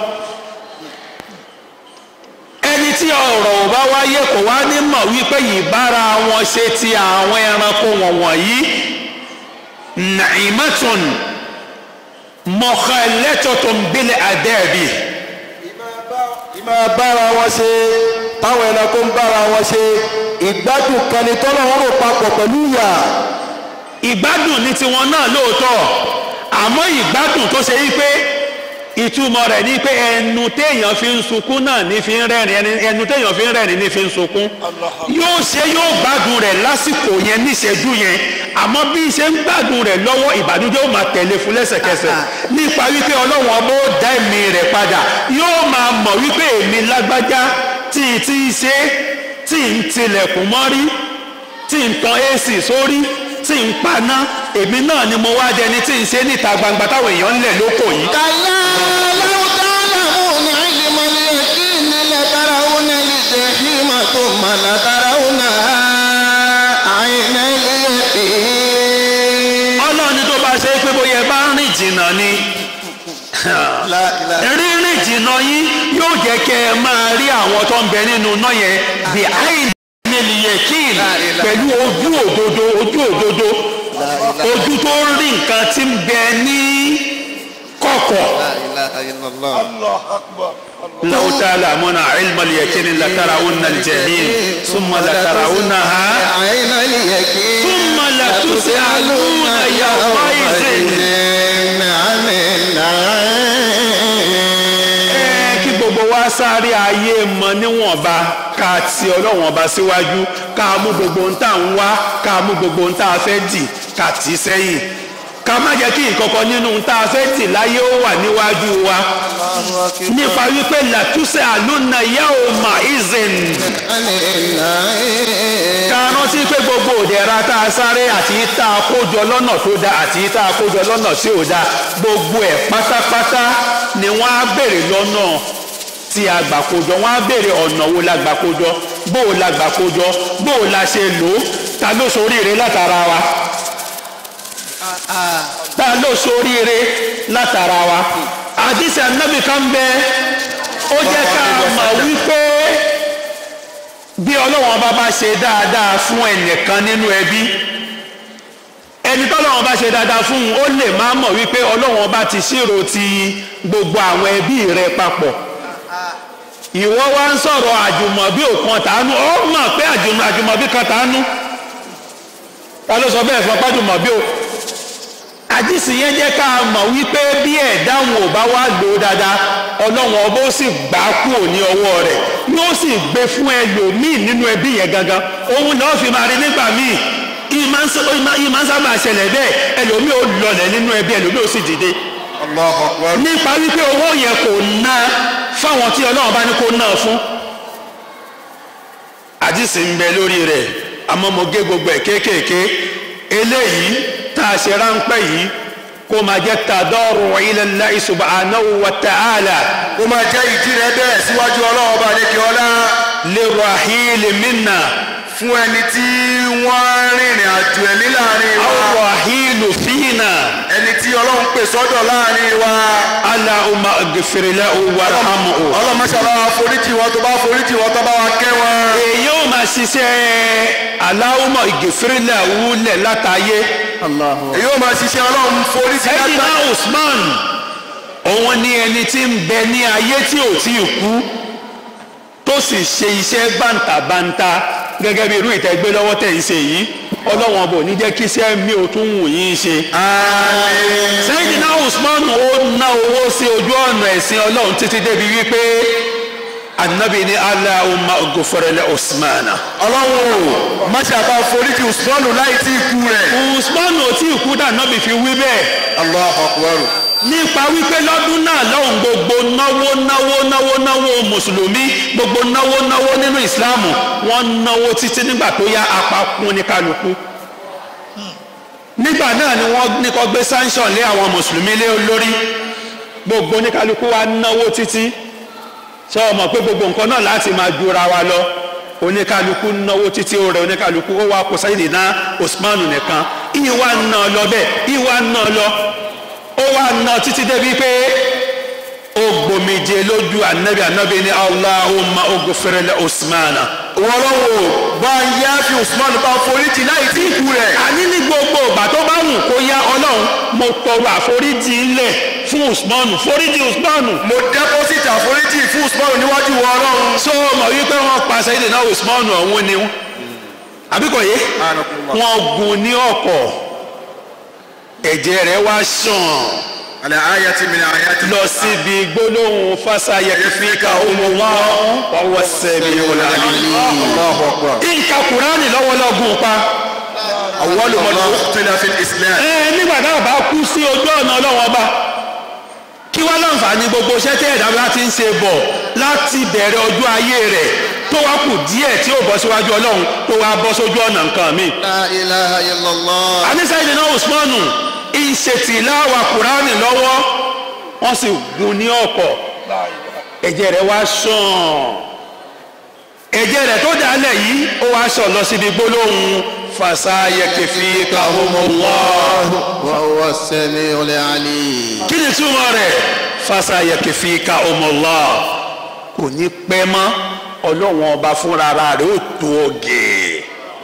ẹni tí ọ̀rọ̀ ò bá wáyé kò wá ní mọ̀ wípé yìí bára wọn ṣe ti àwọn ẹranko wọ̀nyí nàìmọ́tún mọ̀kànlẹ́tọ̀tún bílẹ̀ àdẹ́ẹ̀bì ìmọ̀ bára wọn ṣe táwọn ẹranko ń bára wọn ṣe ìgbádùn kan ni tọ́lọ́run rò papọ̀ pẹ̀lú ìyà ìgbádùn ní tiwọn náà lóòótọ́ àmọ́ ìgbádùn tó ṣe wípé ìtumọ̀ rẹ̀ ní pé ẹnu téèyàn fi ń sunkún náà ní fi ń rẹ́rìn ẹni ẹnu téèyàn fi ń rẹ́rìn ní fi ń sunkún yóò ṣe yóò gbádùn rẹ̀ lásìkò yẹn níṣẹ́jú yẹn àmọ́ bí ṣe ń gbádùn rẹ̀ lọ́wọ́ ìbànújẹ́ ó máa tẹ̀lé fún lẹ́sẹ̀kẹsẹ̀ nípa wípé ọlọ́run ọba ó dá ẹ̀mí rẹ̀ padà yóò máa mọ̀ wípé èmi lágbájá tí ì tí ì ṣe tí ì ń tilẹ̀kùn mọ́rí tí ì ń tan ac sórí tí ì ń paná èmi náà ni mo wá dẹni tí ì ṣe níta gbangba táwọn èèyàn ń lẹ̀ lóko yìí كلا لو تعلمون علم اليقين لترون الجحيم ثم لترونها عين اليقين ọlọ́run ní tó bá ṣe é pé bóyá ẹ bá ń rìn jìnnà ni rírìn jìnnà yín yóò jẹ́ kẹ́ ẹ máa rí àwọn tó ń bẹ nínú iná yẹn bí àìnílì yẹkìn pẹ̀lú ojú òdodo ojú òdodo ojú tó ń rí nǹkan tí ń bẹ ní kọ̀kọ̀. لو تعلمون علم اليقين لترون الجحيم ثم لترونها عين اليقين ثم لتسألون يومئذ عن النعيم ẹ kí gbogbo wa sáré ayé mọ níwọ̀nba ká ti ọlọ́wọ̀n ọba síwájú ká mú gbogbo ohun tá à ń wá ká mú gbogbo ohun tá a fẹ́ dì ká tì í sẹ́yìn ká má jẹ́ kí nǹkankan nínú ohun tá a fẹ́ dì láyé ó wà níwájú wa nípa wípé làtúnṣe àlùna yahoo maizin عن النعيم ká rántí pé gbogbo òdẹ̀ra tá a sáré àti tá a kójọ lọ́nà tó dáa àti tá a kójọ lọ́nà tí ò dáa gbogbo ẹ̀ pátápátá ni wọ́n á béèrè lọ́nà tí a gbà kójọ wọ́n á béèrè ọ̀nà wo la gbà kójọ bó o la gbà kójọ bó o la ṣe lò ó ta ló ṣoríire látara wa ta ló ṣoríire látara wa àdìsí anábì kan bẹ ó jẹ́ ká mọ̀ wípé bí ọlọ́wọ́n bá bá ṣe dáadáa fún ẹnìkan nínú ẹbí ẹni tọ́lọ́wọ́n bá ṣe dáadáa fún un ó lè má mọ̀ wípé ọlọ́wọ́n bá ti ṣírò ti gbogbo àwọn ẹbí rẹ papọ̀ ìwọ wá ń sọ̀rọ̀ àjùmọ̀bí òkan tàánú ó mọ̀ pé àjùmọ̀ àjùmọ̀bí kan tàánú ta ló sọ bẹ́ẹ̀ fún ọpájùmọ̀bí o àdìsí yẹn jẹ́ ká mọ̀ wípé bí ẹ̀dáhùn ò bá wá lò ó dáadáa ọlọ́wọ́n ọba ó sì gbà á kúrò ní ọwọ́ rẹ̀ yóò sì gbé fún ẹlòmíì nínú ẹbí yẹn gangan òun náà fi máa rí nígbà míì ìmọ̀ ń sá- ìmọ̀ ìmọ̀ ń sábà ṣẹlẹ̀ bẹ́ẹ̀ ẹlòmíì ó lọlẹ̀ nínú ẹbí ẹlòmíì ó sì dìde Allahu Akbar. nípa wípé owó yẹn kò ná fáwọn tí ọlọ́run bá ní kó ná fún. àdìsí ń bẹ lórí rẹ̀ àmọ́ mo gé gbogbo ẹ̀ kéékèèké eléyìí tá a ṣe ráńpẹ́ yìí kó máa jẹ́ tàdọ́rù ila Allahi subhanahu wa ta'ala ó máa jẹ́ ìdí rẹ bẹ́ẹ̀ síwájú ọlọ́run ọba àlekè ọlá lirahil minna fún ẹni tí wọ́n rìnrìn àjò ẹ̀mí láàrin wa aw rahil fina ẹni tí ọlọ́run pè sọ́dọ̀ láàrin wa Allahumma ighfir lahu warhamhu. ọlọ́run máṣàlá wa foríjì wọn tó bá foríjì wọn tó bá wa kẹ́ wọn. èyí ò máa ṣiṣẹ́ Allahumma ighfir lahu lẹ̀ látàyé. èyí ó máa ṣiṣẹ́ ọlọ́run foríjì Sayyidina látà Usman òun ni ẹni tí ń bẹ ní ayé tí ò tí ì kú tó sì ṣe iṣẹ́ bàǹtàbàǹtà gẹ́gẹ́ bí irú ìtẹ́gbé lọ́wọ́ tẹ̀ ń ṣe yìí ọlọ́wọ́n bò ní jẹ́ kí iṣẹ́ mi ò tún wù yín ṣe. Sayyidina Usman ó ná owó sí ojú ọ̀nà ẹ̀sìn ọlọ́run títí débi wípé anabi ni Allahumma ighfir li Usmana. ọlọ́run o máṣàbá foríjì usmanu láì tí ì kú rẹ̀. Usman ò tí ì kú dà nábì fi wí bẹ́ẹ̀. Allahu Akbar. nípa wípé lọ́dún náà lọ́hùn gbogbo náwó náwó náwó náwó mùsùlùmí gbogbo náwó náwó nínú ìsìláàmù wọ́n náwó títí nígbà tó yá apá kún ní kálukú nígbà náà ni wọ́n ní kó gbé sanction lé àwọn mùsùlùmí lé lórí gbogbo oníkálukú wa náwó títí ṣé o mọ̀ pé gbogbo nǹkan náà láti máa jura wa lọ oníkálukú náwó títí ó rẹ oníkálukú ó wá kó Sayyidina Usman nìkan ìwà náà lọ bẹ́ẹ̀ ìwà náà lọ ó wà náà títí débi pé ó gbòmìje lójú anabi anabi ní Allahumma oghfir li Usmana wọ́n lọ́wọ́ bá ń yá fi Usman bá foríjì láì tí ì kú rẹ̀. àní ní gbogbo ìgbà tó bá wù kó yá ọlọ́run mo tọrọ àforíjì ńlẹ̀ fún usmanu foríjì usmanu. mo deposit àforíjì fún Usman níwájú wọn ọlọ́run. so mọ̀ wípé wọ́n pa Sayyidina usmanu ọ̀hún ni wọ́n àbíkọ̀ yé wọ́n gún ní ọ̀kọ̀ ẹ̀jẹ̀ rẹ̀ wá ṣàn àlẹ́ àyà tí mi ní àyà tí. lọ síbi gbólóhùn fásayẹ fíkà olùwà ọwọ́ sẹ́mi ọ̀làní. Allahu akbar. ìka kùránì lọ́wọ́lọ́gùn pa. awwalu man uqtila fil islam. ẹ nígbà náà bá kú sí ojú ọ̀nà ọlọ́wọ́n ọba kí wá láǹfààní gbogbo iṣẹ́ tẹ́ ẹ̀dá bá ti ń ṣe bọ̀ láti bẹ̀rẹ̀ ọjọ́ ayé rẹ̀ tó wá kù díẹ̀ tí ó bọ́ síwájú ọlọ́run tó wá bọ́ sójú ọ̀nà nǹkan mi. La ilaha illallah. àníṣe ìdènà Usmanu ìṣètìláwà kùránì lọ́wọ́ wọ́n sì gún ní ọ̀pọ̀ ẹ̀jẹ̀ rẹ̀ wá ṣàn ẹ̀jẹ̀ rẹ̀ tó dálẹ̀ yìí ó wá ṣàn lọ síbi gbólóhùn fasayakfikahumullah Wa huwa as-sami'ul 'alim. kí ni túmọ̀ rẹ̀ fasayakfikahumullah kò ní pẹ́ mọ́ ọlọ́wọ́n ọba fúnra rẹ̀ ó tó ọ̀gẹ̀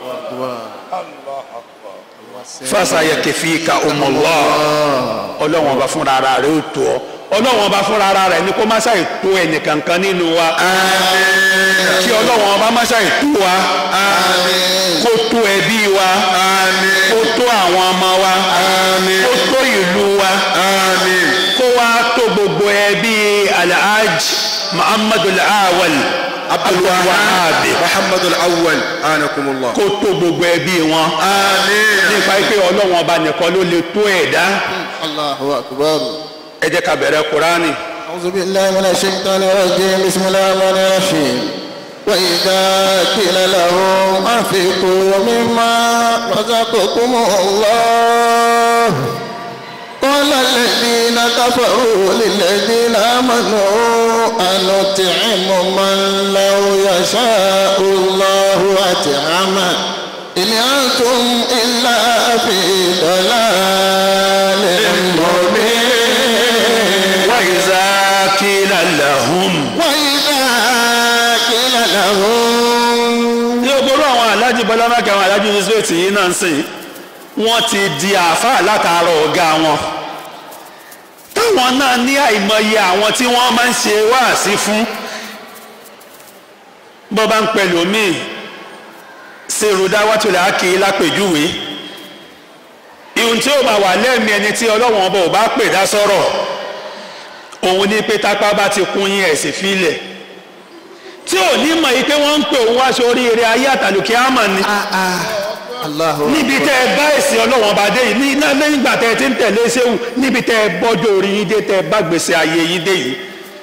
fasayakfikahumullah ọlọ́wọ́n ọba fúnra rẹ̀ ó tó ọ ọlọ́wọ́n ọba fúnra rẹ̀ ni kó má ṣàì tó ẹnìkankan nínú wa kí ọlọ́wọ́n ọba má ṣàì tó wa kó tó ẹbí wa kó tó àwọn ọmọ wa kó tó ìlú wa kó wá tó gbogbo ẹbí alhaj muhammadu awal abdulwahab muhammadu al-awwal anakumullah. kó tó gbogbo ẹbí wọn àmín. nípa pé ọlọ́wọ́n ọba nìkan ló lè tó ẹ̀dá Allahu akbar. ẹ jẹ́ ká bẹ̀rẹ̀ kúránì. أعوذ بالله من الشيطان الرجيم بسم الله الرحمن الرحيم وإذا قيل لهم أنفقوا مما رزقكم الله قال الذين كفروا للذين آمنوا أنطعم من لو يشاء الله أطعمه إن أنتم إلا في ضلال مبين وإذا قيل لهم وإذا قيل لهم ní ogoro àwọn alájí bọlámákì àwọn alájí yusuf yìí náà ń sìn wọ́n ti di àáfàá látara ọ̀gá wọn táwọn náà ní àìmọye àwọn tí wọ́n máa ń ṣe wáàsí fún bó bá ń pẹ̀lú míì ṣèrúdá wàtúlẹ̀ ákì lápèjúwe ihun tí ó máa wà lẹ́mìí ẹni tí ọlọ́wọ́n ọba ò bá pè dá sọ̀rọ̀ òun ní pé tápá bá ti kún yín ẹ̀sìn fílẹ̀ tí ò ní mọ̀ yìí pé wọ́n ń pè òun wá sórí eré ayé àtàlùkí àmọ̀ ni Allahu níbi tẹ́ ẹ bá ẹ̀sìn ọlọ́wọ́n ọba dé yìí ní iná lẹ́yìn ìgbà tẹ́ ẹ ti ń tẹ̀lé séwù níbi tẹ́ ẹ bọ́jọ́ orí yín dé tẹ́ ẹ bá gbèsè ayé yín dé yìí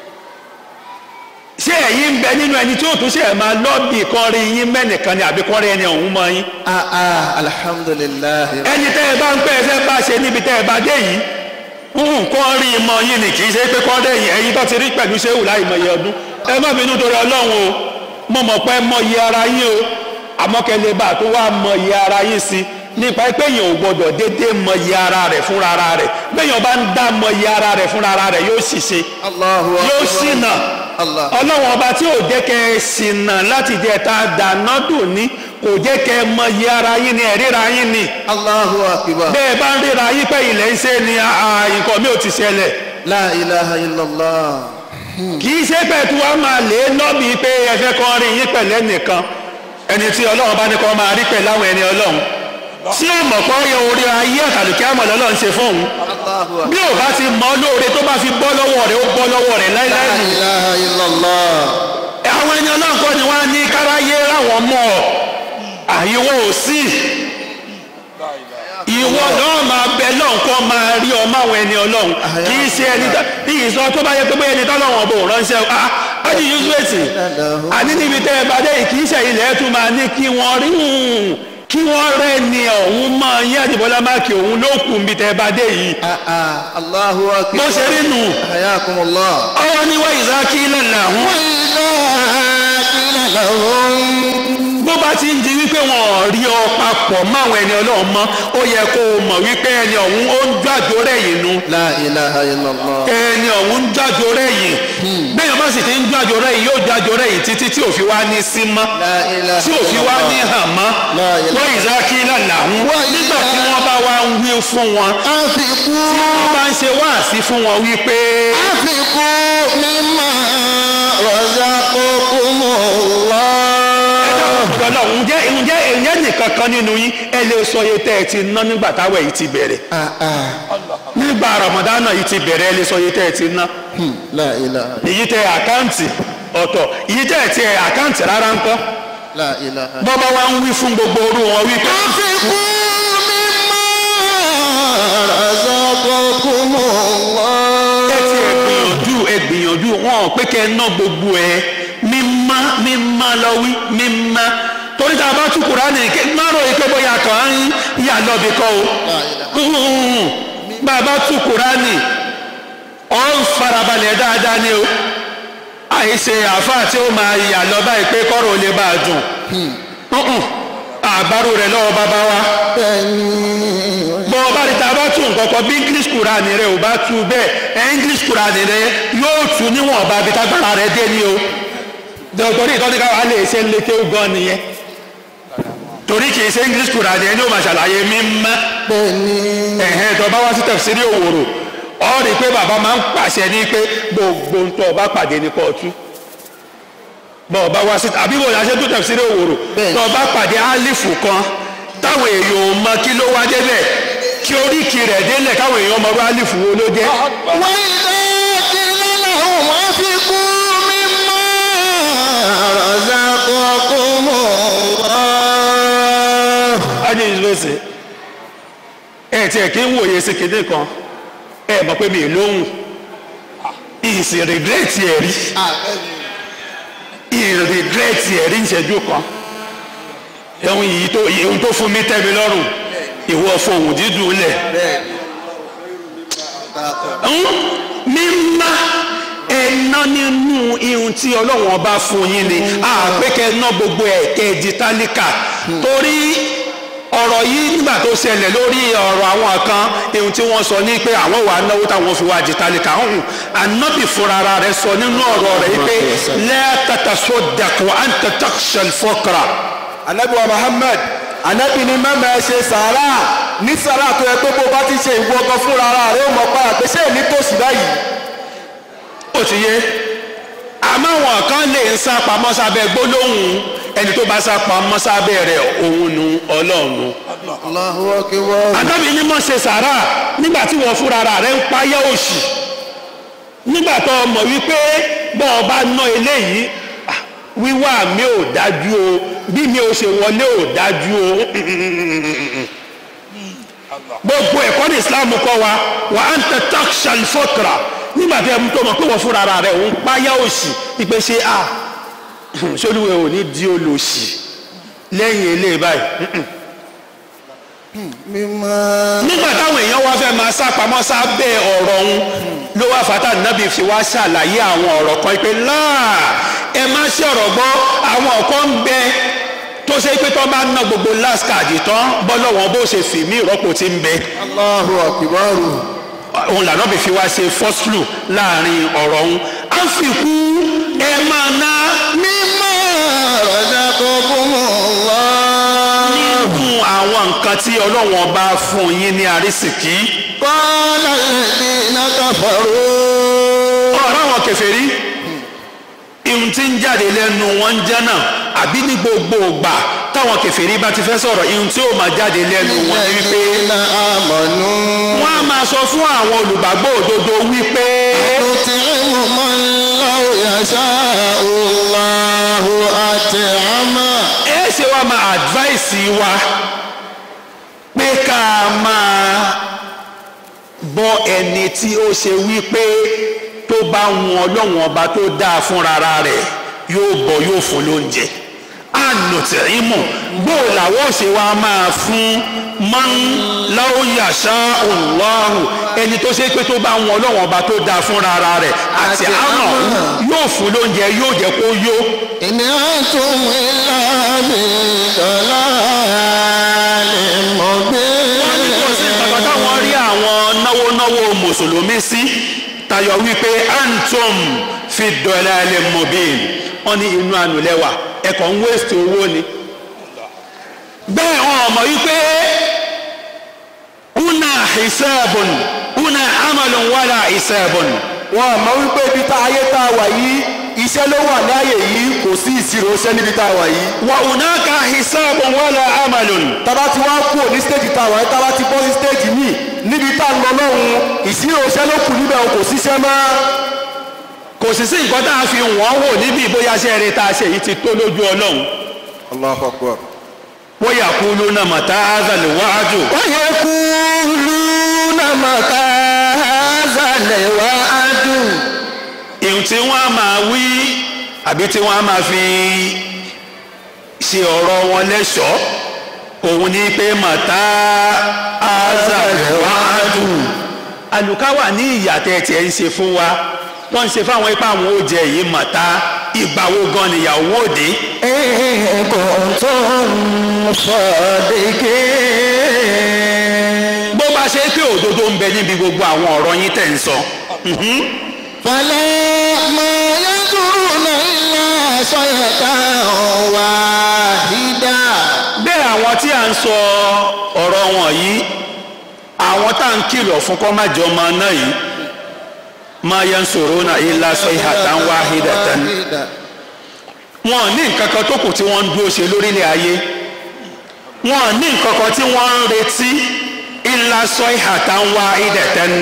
ṣé ẹ̀yin ń bẹ nínú ẹni tí ó tún ṣe ẹ̀ máa lọ́ọ̀bì kan rí yín mẹ́nìkan ni àbí kan rí ẹni ọ̀hún mọ́ yín ah ah alhamdulillah ẹni tẹ́ ẹ bá ń pẹ́ ẹ fẹ́ bá ṣe níbi tẹ́ ẹ bá dé yìí nǹkan rí i mọ yín ni kì í ṣe pé kọ́ dẹ̀yìn ẹ̀yin tó ti rí pẹ̀lú ṣéwù láì mọ iye ọdún ẹ má bínú torí ọlọ́run o mo mọ̀ pé mọ iye ara yín o àmọ́ kẹlẹ́ bá tó wá mọ iye ara yín sí nípa pé èèyàn ò gbọdọ̀ dédé mọ iye ara rẹ̀ fúnra ara rẹ̀ béèyàn bá ń dá mọ iye ara rẹ̀ fúnra ara rẹ̀ yóò ṣìṣe Allahu yóò akbar. ṣìnà Allah. ọlọ́run ọba tí ò jẹ́ kẹ́ ẹ ṣìnà láti jẹ́ ta dáná dùn ní kò jẹ́ kẹ́ ẹ mọ iye ara yín ni ẹ̀ríra yín ni Allahu akbar. bẹ́ẹ̀ bá ń ríra yín pé ilẹ̀ ń ṣe ni àà, nǹkan mi ò ti ṣẹlẹ̀ La ilaha illallah. kì í ṣe pé tí wọ́n máa lè lọ́bì pé ẹfẹ́ kan rí yín pẹ̀lẹ́ nìkan ẹni tí ọlọ́run bá ní kọ́ máa rí pẹ̀lú àwọn ẹni ọlọ́run tí ó mọ̀ pé ọyọ orí ayé àtàlùkẹ́ àmọ̀ lọ́lọ́run ṣe fún òun Allahu akbar. bí ò bá ti mọ lóore tó bá fi bọ́ lọ́wọ́ rẹ̀ ó bọ́ lọ́wọ́ rẹ̀ La láíláí nù. ilaha illallah. àwọn ẹni ọlọ́run kọ́ ni wọ́n á ní káráyé ráwọn mọ́ ọ àyíwọ́ ò sí ìwọ náà máa bẹ lọ́n kọ́ máa rí ọmọ àwọn ẹni ọlọ́run kì í ṣe ẹni tó- bí ìsọ tó bá yẹ pé bóyá ẹni tọ́lọ́wọ̀n bò ránṣẹ́ ah ájú yusufeti àní níbi tẹ́ ẹ bá dé yìí kì í ṣe ilẹ̀ ẹ̀ tún máa ní kí wọ́n rí hùn kí wọ́n rẹ́ ni ọ̀hún mọ́ yín àdìbọ́lá máàkì òun ló kù níbi tẹ́ ẹ bá dé yìí Allahu akbar. bó ṣe rí nù Hayakumullah. ọwọ́ ní wáyé sákì lẹ́nà ọ̀hún وإذا قيل لهم bó bá ti ń di wípé wọn ò rí ọ papọ̀ máwọn ẹni ọlọ́run mọ́ ó yẹ kó o mọ̀ wípé ẹni ọ̀hún ó ń jájó rẹ̀ yìí nu لا إله إلا الله ẹni ọ̀hún ń jájó rẹ̀ yìí bẹ́ẹ̀ bá sì ti ń jájó rẹ̀ yìí yóò jájó rẹ̀ yìí títí tí òfin wá ní sí mọ́ لا إله tí òfin إلا wá ní الله hàn mọ́ La ilaha- wọ́n ìzákí lànà ọ̀hún nígbà tí wọ́n bá wá ń wí fún wọn أنفقوا wọ́n bá ń ṣe wáàsí fún wọn wípé أنفقوا مما رزقكم الله ọ̀dọ́ ǹjẹ́ ǹjẹ́ ǹjẹ́ nìkan kan nínú yín ẹ lè sọ iye tẹ́ ẹ ti ná nígbà táwọn èyí ti bẹ̀rẹ̀ nígbà ramadana yìí ti bẹ̀rẹ̀ ẹ lè sọ iye tẹ́ ẹ ti ná لا إله èyí tẹ àkáǹtì ọ̀tọ̀ èyí tẹ́ ẹ ti ẹ àkáǹtì rárá ń kọ́ لا إله bọ́bá wa ń wí fún gbogbo orú wọn wípé أنفقوا مما رزقكم الله ẹ ti ẹ gbìyànjú ẹ gbìyànjú wọn ò pé kẹ ẹ ná gbogbo ẹ mímá mímá lọ wí mímá torí tá a bá tú Kùránì ké márùn yìí pé bóyá kàn án yà lọ́bì kọ́ o bá a bá tú Kùránì ọ̀ ń farabalẹ̀ dáadáa ni o àìṣe àáfàá tí ó máa yà lọ báyìí pé kọ́rọ̀ ò lè bá a dùn Mm-mm. àbárò rẹ̀ lọ́wọ́ bàbá wa bọ́ ọba rí ta bá tún nǹkan kan bí english quran rẹ ò bá tu bẹ́ẹ̀ ẹ english quran rẹ yóò tu níwọ̀n ọba bí tágbára rẹ dé ní o torí ìtọ́jú káwa lè ṣe ń lékè gan nìyẹn torí kì í ṣe english quran yẹn ní o máa ṣàlàyé mímọ́ ẹ̀hẹ́n tó bá wá sí tẹ̀sírí òwòrò ọ rí i pé bàbá máa ń pàṣẹ ní pé gbogbo ń tọ́ ọba pàdé ní kóòtù bọ́ ọba wá sí àbí bò láṣẹ tó tẹ̀sírí òwòrò Bẹ́ẹ̀ni. tó ọba pàdé álífù kan táwọn èèyàn ò mọ kí ló wá débẹ̀ kí oríkì rẹ̀ délẹ̀ káwọn èèyàn mọ bá álífù wo ló jẹ́ وإذا قيل لهم أنفقوا مما رزقكم الله ádé ìṣòṣe ẹ tiẹ̀ kí ń wòye sí kinní kan ẹ mọ̀ pé mi ì lóhùn ìsìn rìgírẹ́tì ẹ̀ rí ìrìgírẹ́tì ẹ̀rí ìṣẹ́jú kan ohun yìí tó ohun tó fún mi tẹ́ mi lọ́rùn ìwọ fohùn dídùn lẹ̀ mímá ẹ̀ná nínú ihun tí ọlọ́run ọba fún yín ni àpékẹ́ ná gbogbo ẹ̀kẹ́ di tálíkà torí ọ̀rọ̀ yìí nígbà tó ṣẹlẹ̀ lórí ọ̀rọ̀ àwọn kan ihun tí wọ́n sọ ní pé àwọn wà náwó táwọn fi wá di tálíkà ọ̀hún ànábì fúnra ara rẹ̀ sọ nínú ọ̀rọ̀ rẹ̀ yìí pé lẹ́ẹ̀tàtà sódàkùn àǹtàtàkṣẹ̀l fọ́kàrà anabi wa muhammad anabi ni mẹ́mẹ́ ẹ ṣe sàárà ní sàárà tó yẹ pé bó bá ti ṣe ìwọ ọkọ fúnra ara rẹ ó mọ̀ padà pé ṣé èmi tòsí báyìí. ó ti yé àmọ́ àwọn kan lè ń sá pamọ́ sábẹ́ gbólóhùn ẹni tó bá sá pamọ́ sábẹ́ rẹ̀ òun nu ọlọ́run nu. الله أكبر àtàbí ní mọ̀ ṣe sàárà nígbà tí wọ́n fúnra ara rẹ̀ ń payá òṣì nígbà tó o mọ̀ wípé bọ́ ọ bá ná eléyìí ah, wíwá mi ò dájú o bí mi ò ṣe wọlé ò dájú o gbogbo ẹ̀kọ́ ní Islam kọ́ wa wà á ń tẹ takshal fọ́kra nígbà tí ẹmu tó mọ̀ pé wọ́n fúnra ara rẹ̀ ń payá òṣì ìpè ṣe à sólùwẹ̀ ò ní di olòṣì lẹ́yìn eléyìí báyìí مما nígbà táwọn èèyàn wá fẹ́ máa sá pamọ́ sábẹ́ ọ̀rọ̀ ọ̀hún ló wá fata nàbì fi wá ṣàlàyé àwọn ọ̀rọ̀ kan pé láà ẹ má ṣe ọ̀rọ̀ gbọ́ àwọn ọ̀kan ń bẹ tó ṣe pé tó bá ná gbogbo last card tán bọ́lọ́wọ́n bó ṣe fì mí ìrọ́pò tí ń bẹ الله أكبر òun làná bí fi wá ṣe fọ́sùlù láàrin ọ̀rọ̀ ọ̀hún á fi kú ẹ máa ná مما رزقكم الله nínú àwọn nǹkan tí ọlọ́wọ́n bá fún yín ní àrísìkí قال الذين كفروا ọ̀rọ̀ àwọn kèfèrí ihun tí ń jáde lẹ́nu wọn ń jẹ́ náà àbí ní gbogbo ìgbà táwọn kèfèrí bá ti fẹ́ sọ̀rọ̀ ihun tí ó máa jáde lẹ́nu wọn ni wípé الذين آمنوا wọ́n á máa sọ fún àwọn olùgbàgbọ́ òdodo wípé نطعم من لو يشاء الله أطعمه ẹ ṣe wá máa advice wa pé ká máa bọ́ ẹni tí ó ṣe wípé tó bá wọn ọlọ́wọ́n ọba tó dáa fúnra rẹ̀ yóò bọ̀ yóò fún lóúnjẹ ànùtìrímù bó làwọn ṣe wá máa fún man láwùyàṣá Allahu ẹni tó ṣe pé tó bá wọn ọlọ́wọ́n ọba tó dáa fúnra ara rẹ̀ àti Àti àmọ̀ àmọ̀. yóò fún lóúnjẹ yóò jẹ́ kó yó إن أنتم إلا في ضلال wọ́n ní kò sí nǹkan مبين táwọn rí àwọn náwó náwó mùsùlùmí sí tayọ wípé antum fi dalalin mubin wọ́n ní inú ànulẹ̀wà ẹ̀kọ́ ń wéṣẹ̀ owó ni bẹ́ẹ̀ wọn ò mọ̀ wípé una hisabun una amalun wala hisabun wọn àmọ́ wípé ibi tá ayé tá a wà yìí iṣẹ́ ló wà láàyè yìí kò sí ìṣirò iṣẹ́ níbi tá a wà yìí. wa unaka hisabun wala amalun tába ti wá kúrò ní stéèjì tá a wà yìí tába ti bọ́ sí stéèjì míì níbi tá a lọ lọ́hùn ìṣirò iṣẹ́ ló kù níbẹ̀ kò síṣẹ́ mọ́. kò sì sí nǹkan tá a fi wọ́n wò níbi bóyá ṣe eré tá a ṣe yìí ti tó lójú ọlọ́run Allahu Akbar. wọ́n yà kú lónà mọ̀tá azàlẹ̀ wájú. ويقولون متى هذا الوعد ìhun tí wọ́n á máa wí àbí tí wọ́n á máa fi ṣe ọ̀rọ̀ wọn lẹ́ṣọ̀ọ́ òun ní pé mọ̀tá azàlẹ̀wájú. àlùkáwà ní ìyàtẹ̀ tiẹ̀ ń ṣe fún wa wọ́n ń ṣe fáwọn ipá àwọn oúnjẹ yìí mọ̀tá ìgbà wo gan nìyàwó òde. إن كنتم صادقين bó bá ṣe pé òdodo ń bẹ níbi gbogbo àwọn ọ̀rọ̀ yín tẹ̀ ń sọ. فلا ما ينظرون إلا صيحة واحدة bẹ́ẹ̀ àwọn tí a ń sọ ọ̀rọ̀ wọn yìí àwọn tá à ń kìlọ̀ fún kọ́ má jọ ọmọ náà yìí máa yẹn sọ̀rọ̀ náà ilá sayhatan wahidatan wọn ò ní nǹkan kan tó kù tí wọ́n ń dúró ṣe lórílẹ̀ ayé wọn ò ní nǹkan kan tí wọ́n ń retí ilá sayhatan wahidatan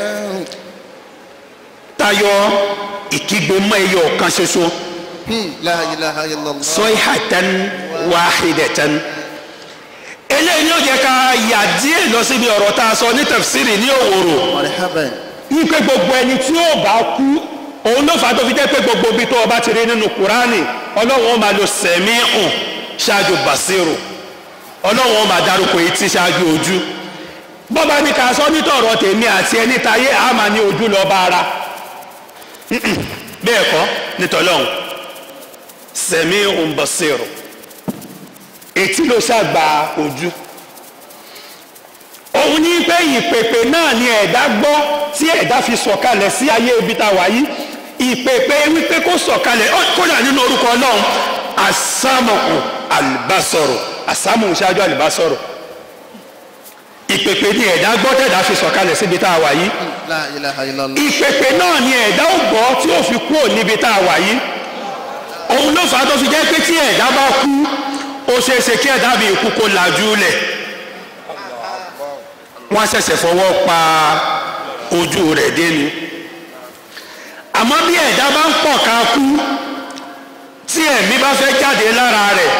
tayọ ìkígbe mọ́ ẹyọ kan ṣoṣo لا إله إلا الله sayhatan wahidatan eléyìí ni ó jẹ́ ká yà díẹ̀ lọ síbi ọ̀rọ̀ tá a sọ ní tafsiri ní òwòrò مرحبا wípé gbogbo ẹni tí ó bá kú òun ló fà á tó fi jẹ́ pé gbogbo ibi tó o bá ti rí nínú kúránì ọlọ́run ó máa lo sẹ̀mí hàn ṣáájú bàṣírò ọlọ́run ó máa dárúkọ etí ṣáájú ojú bọ́ba ní ká sọ nítọ̀rọ̀ tèmi àti ẹni táyé á máa ní ojú lọ bá ara bẹ́ẹ̀ kọ́ nítọ̀lọ́hún sẹ̀mí hàn bàṣírò etí ló ṣàgbà ojú òun ní pé ìpèpè náà ni ẹ̀dá gbọ́ tí ẹ̀dá fi sọ̀kalẹ̀ sí ayé ibi tá a wà yìí ìpèpè wípé kó sọ̀kalẹ̀ ó kódà nínú orúkọ ọlọ́run àsámọ̀kù àlùbásọ̀rọ̀ àsámọ̀ ṣáájú àlùbásọ̀rọ̀ ìpèpè ni ẹ̀dá gbọ́ tẹ̀dá fi sọ̀kalẹ̀ síbi tá a wà yìí لا إله إلا الله ìpèpè náà ni ẹ̀dá ò gbọ́ tí ó fi kúrò níbi tá a wà yìí òun ló fà á tó fi jẹ́ pé tí ẹ̀dá bá kú ó ṣeé ṣe kí ẹ̀dá bí ikú kó lajú lẹ̀ wọ́n ṣẹ̀ṣẹ̀ fọwọ́ pa ojú rẹ̀ dénú àmọ́ bí ẹ̀dá bá ń pọ̀ ká kú tí ẹ̀mí bá fẹ́ jáde lára rẹ̀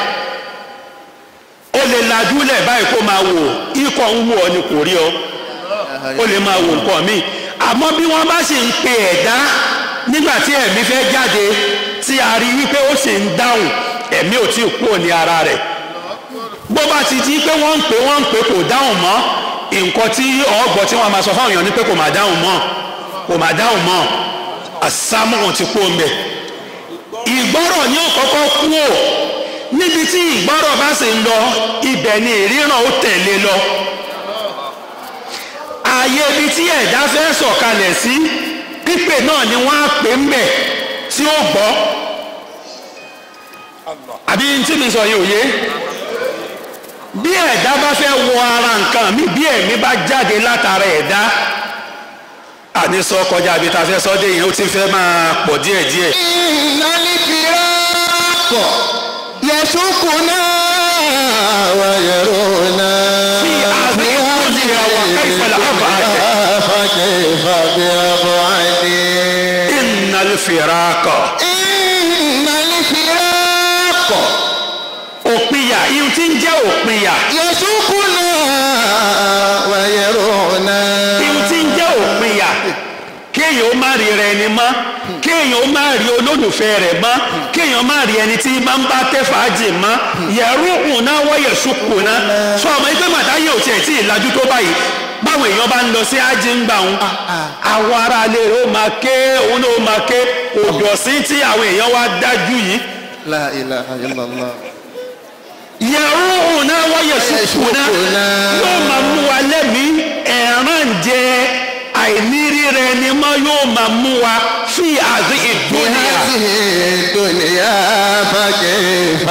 ó lè lajú lẹ̀ báyìí kó máa wò ikọ̀ ń wò ọ́ ni kò rí ọ ó lè máa wò nǹkan míì àmọ́ bí wọ́n bá sì ń pe ẹ̀dá nígbà tí ẹ̀mí fẹ́ jáde tí a rí wípé ó sì ń dáhùn ẹ̀mí ò tí ì kúrò ní ara rẹ̀ bó bá ti di pé wọ́n ń pè wọ́n ń pè kò dáhùn mọ́ nǹkan tí ọ̀gbọ́n tí wọ́n máa sọ fáwọn èèyàn ni pé kò máa dáhùn mọ́ kò máa dáhùn mọ́ àsámùhùn ti kú omi ìgbọ́rọ̀ ni ó kọ́kọ́ kú ò níbi tí ìgbọ́rọ̀ bá sì ń lọ ibẹ̀ ni ìríran ó tẹ̀lé lọ ààyè ibi tí ẹ̀dá fẹ́ sọ̀kalẹ̀ sí pípè náà ni wọ́n á pè ń bẹ̀ tí ó gbọ́ àbí tí mi sọ yìí ò yé bí ẹ̀dá bá fẹ́ wọ ara nǹkan mi bí ẹ̀mí bá jáde látara ẹ̀dá àní sọ kọjá àbí ta fẹ́ sọ dé yẹn ó ti fẹ́ máa pọ̀ díẹ̀díẹ̀. إن الفراق يسوقنا ويرونا في هذه الدنيا وكيف الأبعد فكيف بأبعد innal firaqa إن الفراق òpinya ihun tí ń jẹ́ òpinya يسوقنا ويرونا ihun tí ń jẹ́ òpinya kì kéèyàn ó má rí rẹ ẹni mọ́ kéèyàn ó má rí olólùfẹ́ rẹ̀ mọ́ kéèyàn má rí ẹni tí máa ń bá tẹ́ fàájì mọ́ yẹ̀rù hùn náà wọ́yẹ̀ ṣùkù náà sọ ọmọ ẹgbẹ́ màtáyé ò tiẹ̀ tí ì lajú tó báyìí báwọn èèyàn bá ń lọ sí ájí ń gbà wọn àwọn aráalé rẹ̀ ó máa ké òun náà ó máa ké òdòsí tí àwọn èèyàn wá dájú yìí La ilaha illallah. yẹ̀rù hùn náà wọ́yẹ̀ ṣùkù náà yóò máa mú wa lẹ́mìí ẹ̀ràn jẹ àìnírí rẹ ni mọ́ yóò máa mú wa fi àdí ìdúnyà. هذه الدنيا فكيف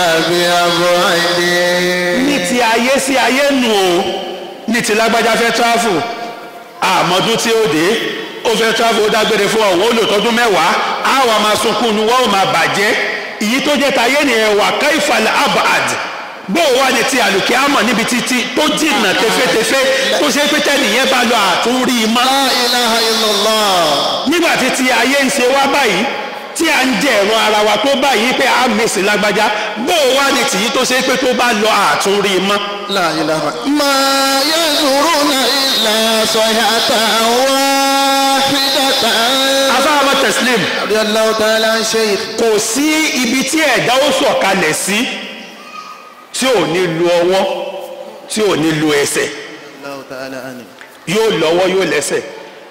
بأبعد ní ti ayé sí ayé nù o ní ti lágbájá fẹ́ tráfù àmọ́dún tí ó dé ó fẹ́ tráfù ó dágbére fún ọ̀wọ́ ó lò tọ́dún mẹ́wàá á wà máa sunkún nu wọ́n ò máa bàjẹ́ ìyí tó jẹ́ tayé ni ẹ̀wà káìfàlẹ̀ abad bó o wà ní ti àlùkí àmọ̀ níbi títí tó jìnnà tẹfẹ́tẹfẹ́ tó ṣe pé tẹ́nìyẹn bá lọ àtúrí mọ́ لا إله إلا الله nígbà tí ti ayé ń ṣe wá báyìí tí à ń jẹ ẹ̀rọ ara wa tó báyìí pé a mèsì lágbájá bó o wá ní tìyí tó ṣe pé tó bá lọ àtúrí mọ́. لا إله ما ينظرون إلا صيحة واحدة afáàmọ́ tẹ̀sílẹ̀mù رضي الله تعالى عن شيخ kò sí ibi tí ẹ̀dá ó sọ̀kalẹ̀ sí tí ò ní lu ọwọ́ tí ò ní lu ẹsẹ̀ الله تعالى عنه yóò lọ́wọ́ yóò lẹ́sẹ̀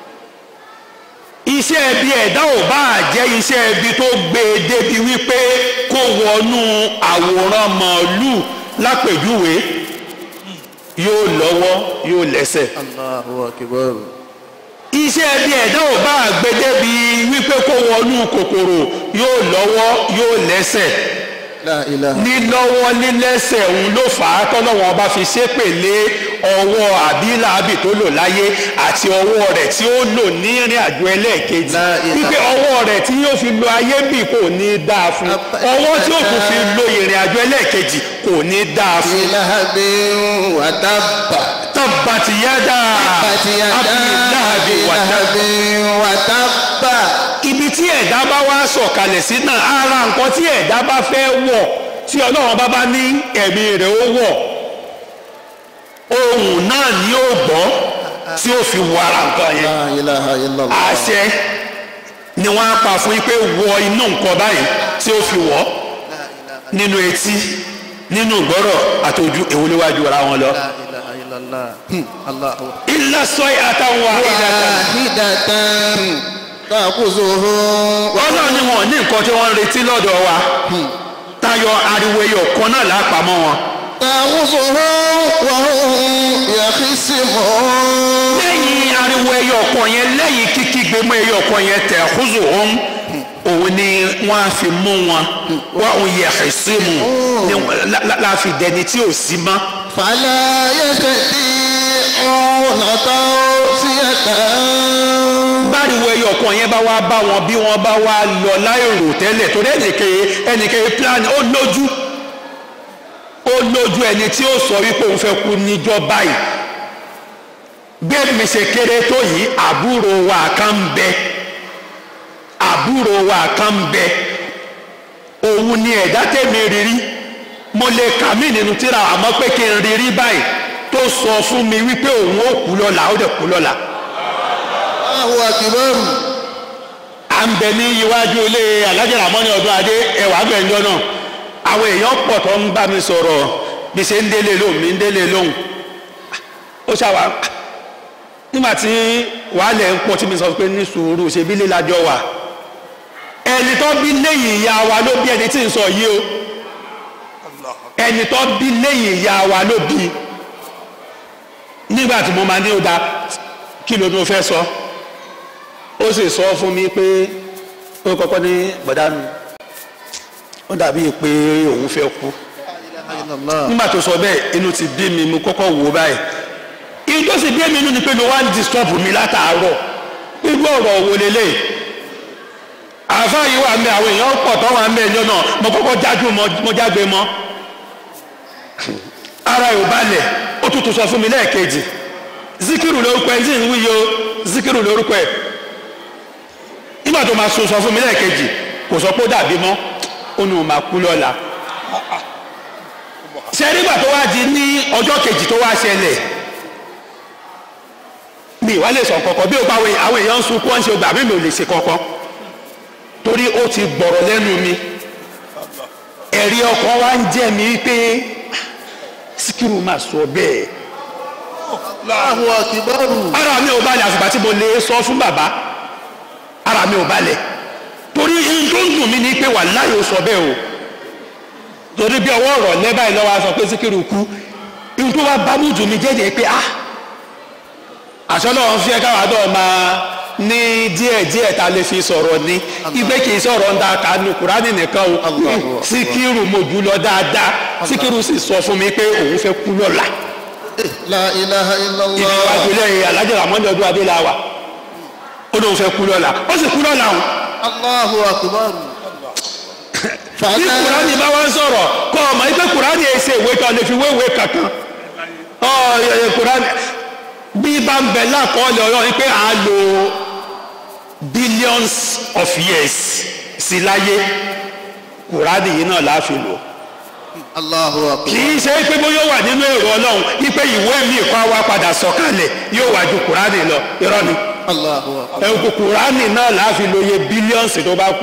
iṣẹ́ ẹbí ẹ̀dá ò bá jẹ́ iṣẹ́ ẹbí tó gbé e débi wípé kó wọnú àwòrán màálù lápèjúwe yóò lọ́wọ́ yóò lẹ́sẹ̀ الله أكبر iṣẹ́ ẹbí ẹ̀dá ò bá gbé débi wípé kó wọnú kòkòrò yóò lọ́wọ́ yóò lẹ́sẹ̀ لا إله lílọ́wọ́ lílẹ́sẹ̀ òun ló fà á tọ́lọ́wọ́n ọba fi ṣépè lé ọwọ́ àbílàábì tó lò láyé àti ọwọ́ rẹ̀ tí ó lò ní ìrìn àjò ẹlẹ́ẹ̀kejì La ilaha. wípé ọwọ́ rẹ̀ tí yóò fi lo ayé bì kò ní dáa fún ọwọ́ tí ó tún fi lo ìrìn àjò ẹlẹ́ẹ̀kejì kò ní dáa في fún. لهب وتب tabbati yada تبت يدا abdullahi أبي wata. لهب وتب ibi tí ẹ̀dá bá wá sọ̀kalẹ̀ sí náà ara nǹkan tí ẹ̀dá bá fẹ́ wọ̀ tí ọlọ́run bá bá ní ẹ̀mí rẹ̀ ó wọ̀ ohun náà ni ó gbọ́ tí ó fi wọ ara nǹkan yẹn لا إله إلا الله àṣẹ ni wọ́n á pa fún yín pé wọ inú nǹkan báyìí tí ó fi wọ̀ nínú etí nínú ìgbọ́rọ̀ àtòjú èwo níwájú ara wọn lọ. لا إله إلا الله الله ilá sọ́yì àtàwọn àìdàtà واحدة تأخذه ọlọ́run ni wọn ní nǹkan tí wọ́n ń retí lọ́dọ̀ wa tayọ ariwo ẹyọ kan náà lápamọ́ wọn. تأخذه وهم يخصمون lẹ́yìn ariwo ẹyọ kan yẹn lẹ́yìn kíkígbe mọ́ ẹyọ kan yẹn tẹ̀ kúzù òun òun ni wọ́n á fi mú wọn wọ́n òun yẹ ẹ̀sí mu ni wọ́n- la- la- la fi dẹni tí ò sí mọ́. فلا يستطيعون توصية báriwo ẹyọ kan yẹn bá wá bá wọn bí wọ́n bá wá lọ láìrò tẹ́lẹ̀ torí ẹnìkeye ẹnìkeye plan ó lójú ó lójú ẹni tí ó sọ wípé òun fẹ́ kú níjọ́ báyìí bẹ́ẹ̀ mi ṣe kéré tó yìí àbúrò wa kan ń bẹ àbúrò wa kan ń bẹ òun ni ẹ̀dá tẹ̀mí rírí mo lè kà mí nínú tíra àmọ́ pé kí n rírí báyìí tó sọ fún mi wípé òun ó kú lọ́la ó dẹ̀ kú lọ́la الله أكبر à ń bẹ ní iwájú ilé alájà ramoni ọdún adé ẹwà gbẹ̀njọ́ náà àwọn èèyàn pọ̀ tó ń bá mi sọ̀rọ̀ bí ṣe ń délé lóhùn mi ń délé lóhùn ó ṣàwà nígbà tí wàhálẹ̀ ń pọ̀ tí mi sọ pé ní sùúrù ṣe bí lílajọ wà ẹni tó bí lẹ́yìn ìyá wa ló bí ẹni tí ń sọ yìí o ẹni tó bí lẹ́yìn ìyá wa ló bí nígbà tí mo máa ní ó da kí ló ní o fẹ́ sọ. So ó sì sọ fún mi pé ó kọ́kọ́ ní bọ̀dá mi ó dàbí pé òun fẹ́ kú nígbà tó sọ bẹ́ẹ̀ inú ti bí mi mo kọ́kọ́ wò ó báyìí inú tó sì bí mi inú ni pé ló wá ń disturb mi látàárọ̀ irú ọ̀rọ̀ wo lélẹ̀ àáfàá yìí wà mẹ́ àwọn èèyàn pọ̀ tó wà mẹ́ ẹjọ́ náà mo kọ́kọ́ jájú mo jágbe mọ́ ara ò balẹ̀ ó tún tún sọ fún mi lẹ́ẹ̀kejì zikiru lórúkọ ẹ̀ ń tí ń wíyo zikiru lórúkọ ẹ̀ nígbà tó máa sọ sọ fún mi lẹ́ẹ̀kejì kò sọ pé ó dàbí mọ́ ó ní o máa kú lọ́la ṣe nígbà tó wá di ní ọjọ́ kejì tó wá ṣẹlẹ̀ mi ìwà lè sọ kọ̀kọ́ bí o bá àwọn àwọn èèyàn ń sunkún ọ̀n ṣe gbà mí mi ò lè ṣe kọ̀kọ́ torí ó ti gbọ̀rọ̀ lẹ́nu mi ẹ̀rí ọkàn wa ń jẹ́ mi pé Síkírù máa sọ bẹ́ẹ̀ Allahu akibaru. ara mi ò balẹ̀ àfìgbà tí mo lè sọ fún bàbá ara mi ò balẹ̀ torí ihun tó ń dùn mí ni pé wàláhì ó sọ bẹ́ẹ̀ o torí bí ọwọ́ ọ̀rọ̀ lẹ́bàá yìí lọ́wọ́ a sọ pé Síkírù kú ihun tó wá bá mú dùn mí jẹ́jẹ́ pé ah àṣọ náà ń fi ẹ̀ka wà dọ̀ máa ní díẹ̀ díẹ̀ tá a lè fi sọ̀rọ̀ ni ìgbé kì í sọ̀rọ̀ ńdá kanu Kùránì nìkan o Allahu Akbar. Síkírù mo jù lọ dáadáa Síkírù sì sọ fún mi pé òun fẹ́ kú lọ́la La ilaha ibi illallah. wájú lẹ́yìn alájà ramoni ọdún adéláwà ó lóun fẹ́ kú lọ́la ó sì kú lọ́la o Allahu akibaru. bí kùránì bá wá ń sọ̀rọ̀ kọ́ ọmọ yìí pé kùránì ẹ̀ ṣe ìwé kan lè fi wéwé kankan ọ ẹ, ẹ, kùránì bí bá ń bẹ lákọọ́lẹ̀ ọ̀rọ̀ yìí pé à á lo billions of years sí láyé kùránì yìí náà láàfin lò Allahu kì akibaru. í ṣe pé bóyá ó wà nínú èrò ọlọ́run wípé ìwé mi kọ́ wa padà sọ̀kalẹ̀ yóò wá ju kùránì lọ irọ́ ni Allahu akibaru. ẹ̀kú kùránì náà láàfin lóye bílíọ̀nsì tó bá kù.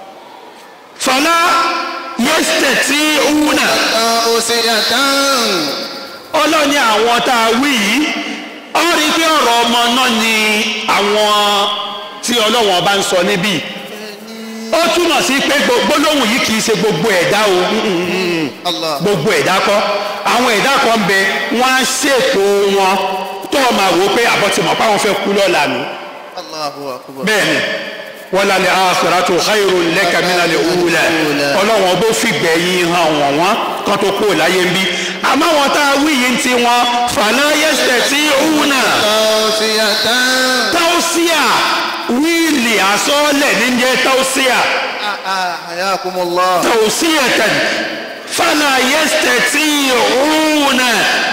fọlá yẹ́sítẹ̀ tí òun náà Osiyatan. ọlọ́ni àwọn tá a wí yìí ó rí i pé ọ̀rọ̀ ọmọ náà ni àwọn tí ọlọ́wọ́n bá ń sọ níbí ó túmọ̀ sí pé gbo- gbólóhùn yìí kì í ṣe gbogbo ẹ̀dá o Allah. gbogbo ẹ̀dá kọ́ àwọn ẹ̀dá kan ń bẹ wọ́n á ṣètò wọn tó o máa wò ó pé àbọ̀tìmọ̀ páwọn fẹ́ kú lọ́la nù Allahu akibaru. bẹ́ẹ̀ni wala lè akhiratu khayrun laka mina lè wúlẹ̀ ọlọ́wọ́n bó fìgbẹ́ yìí hàn wọ́n wọ́n kán tó kó láyé ń bí àmọ́ wọn tá a wí yìí ti wọn fala yastati'una Osiyatan. tausiya wíìlì àsọ́ọ̀lẹ̀ níjẹ́ tausiya Hayakumullah. tausiyatan fala yastati'una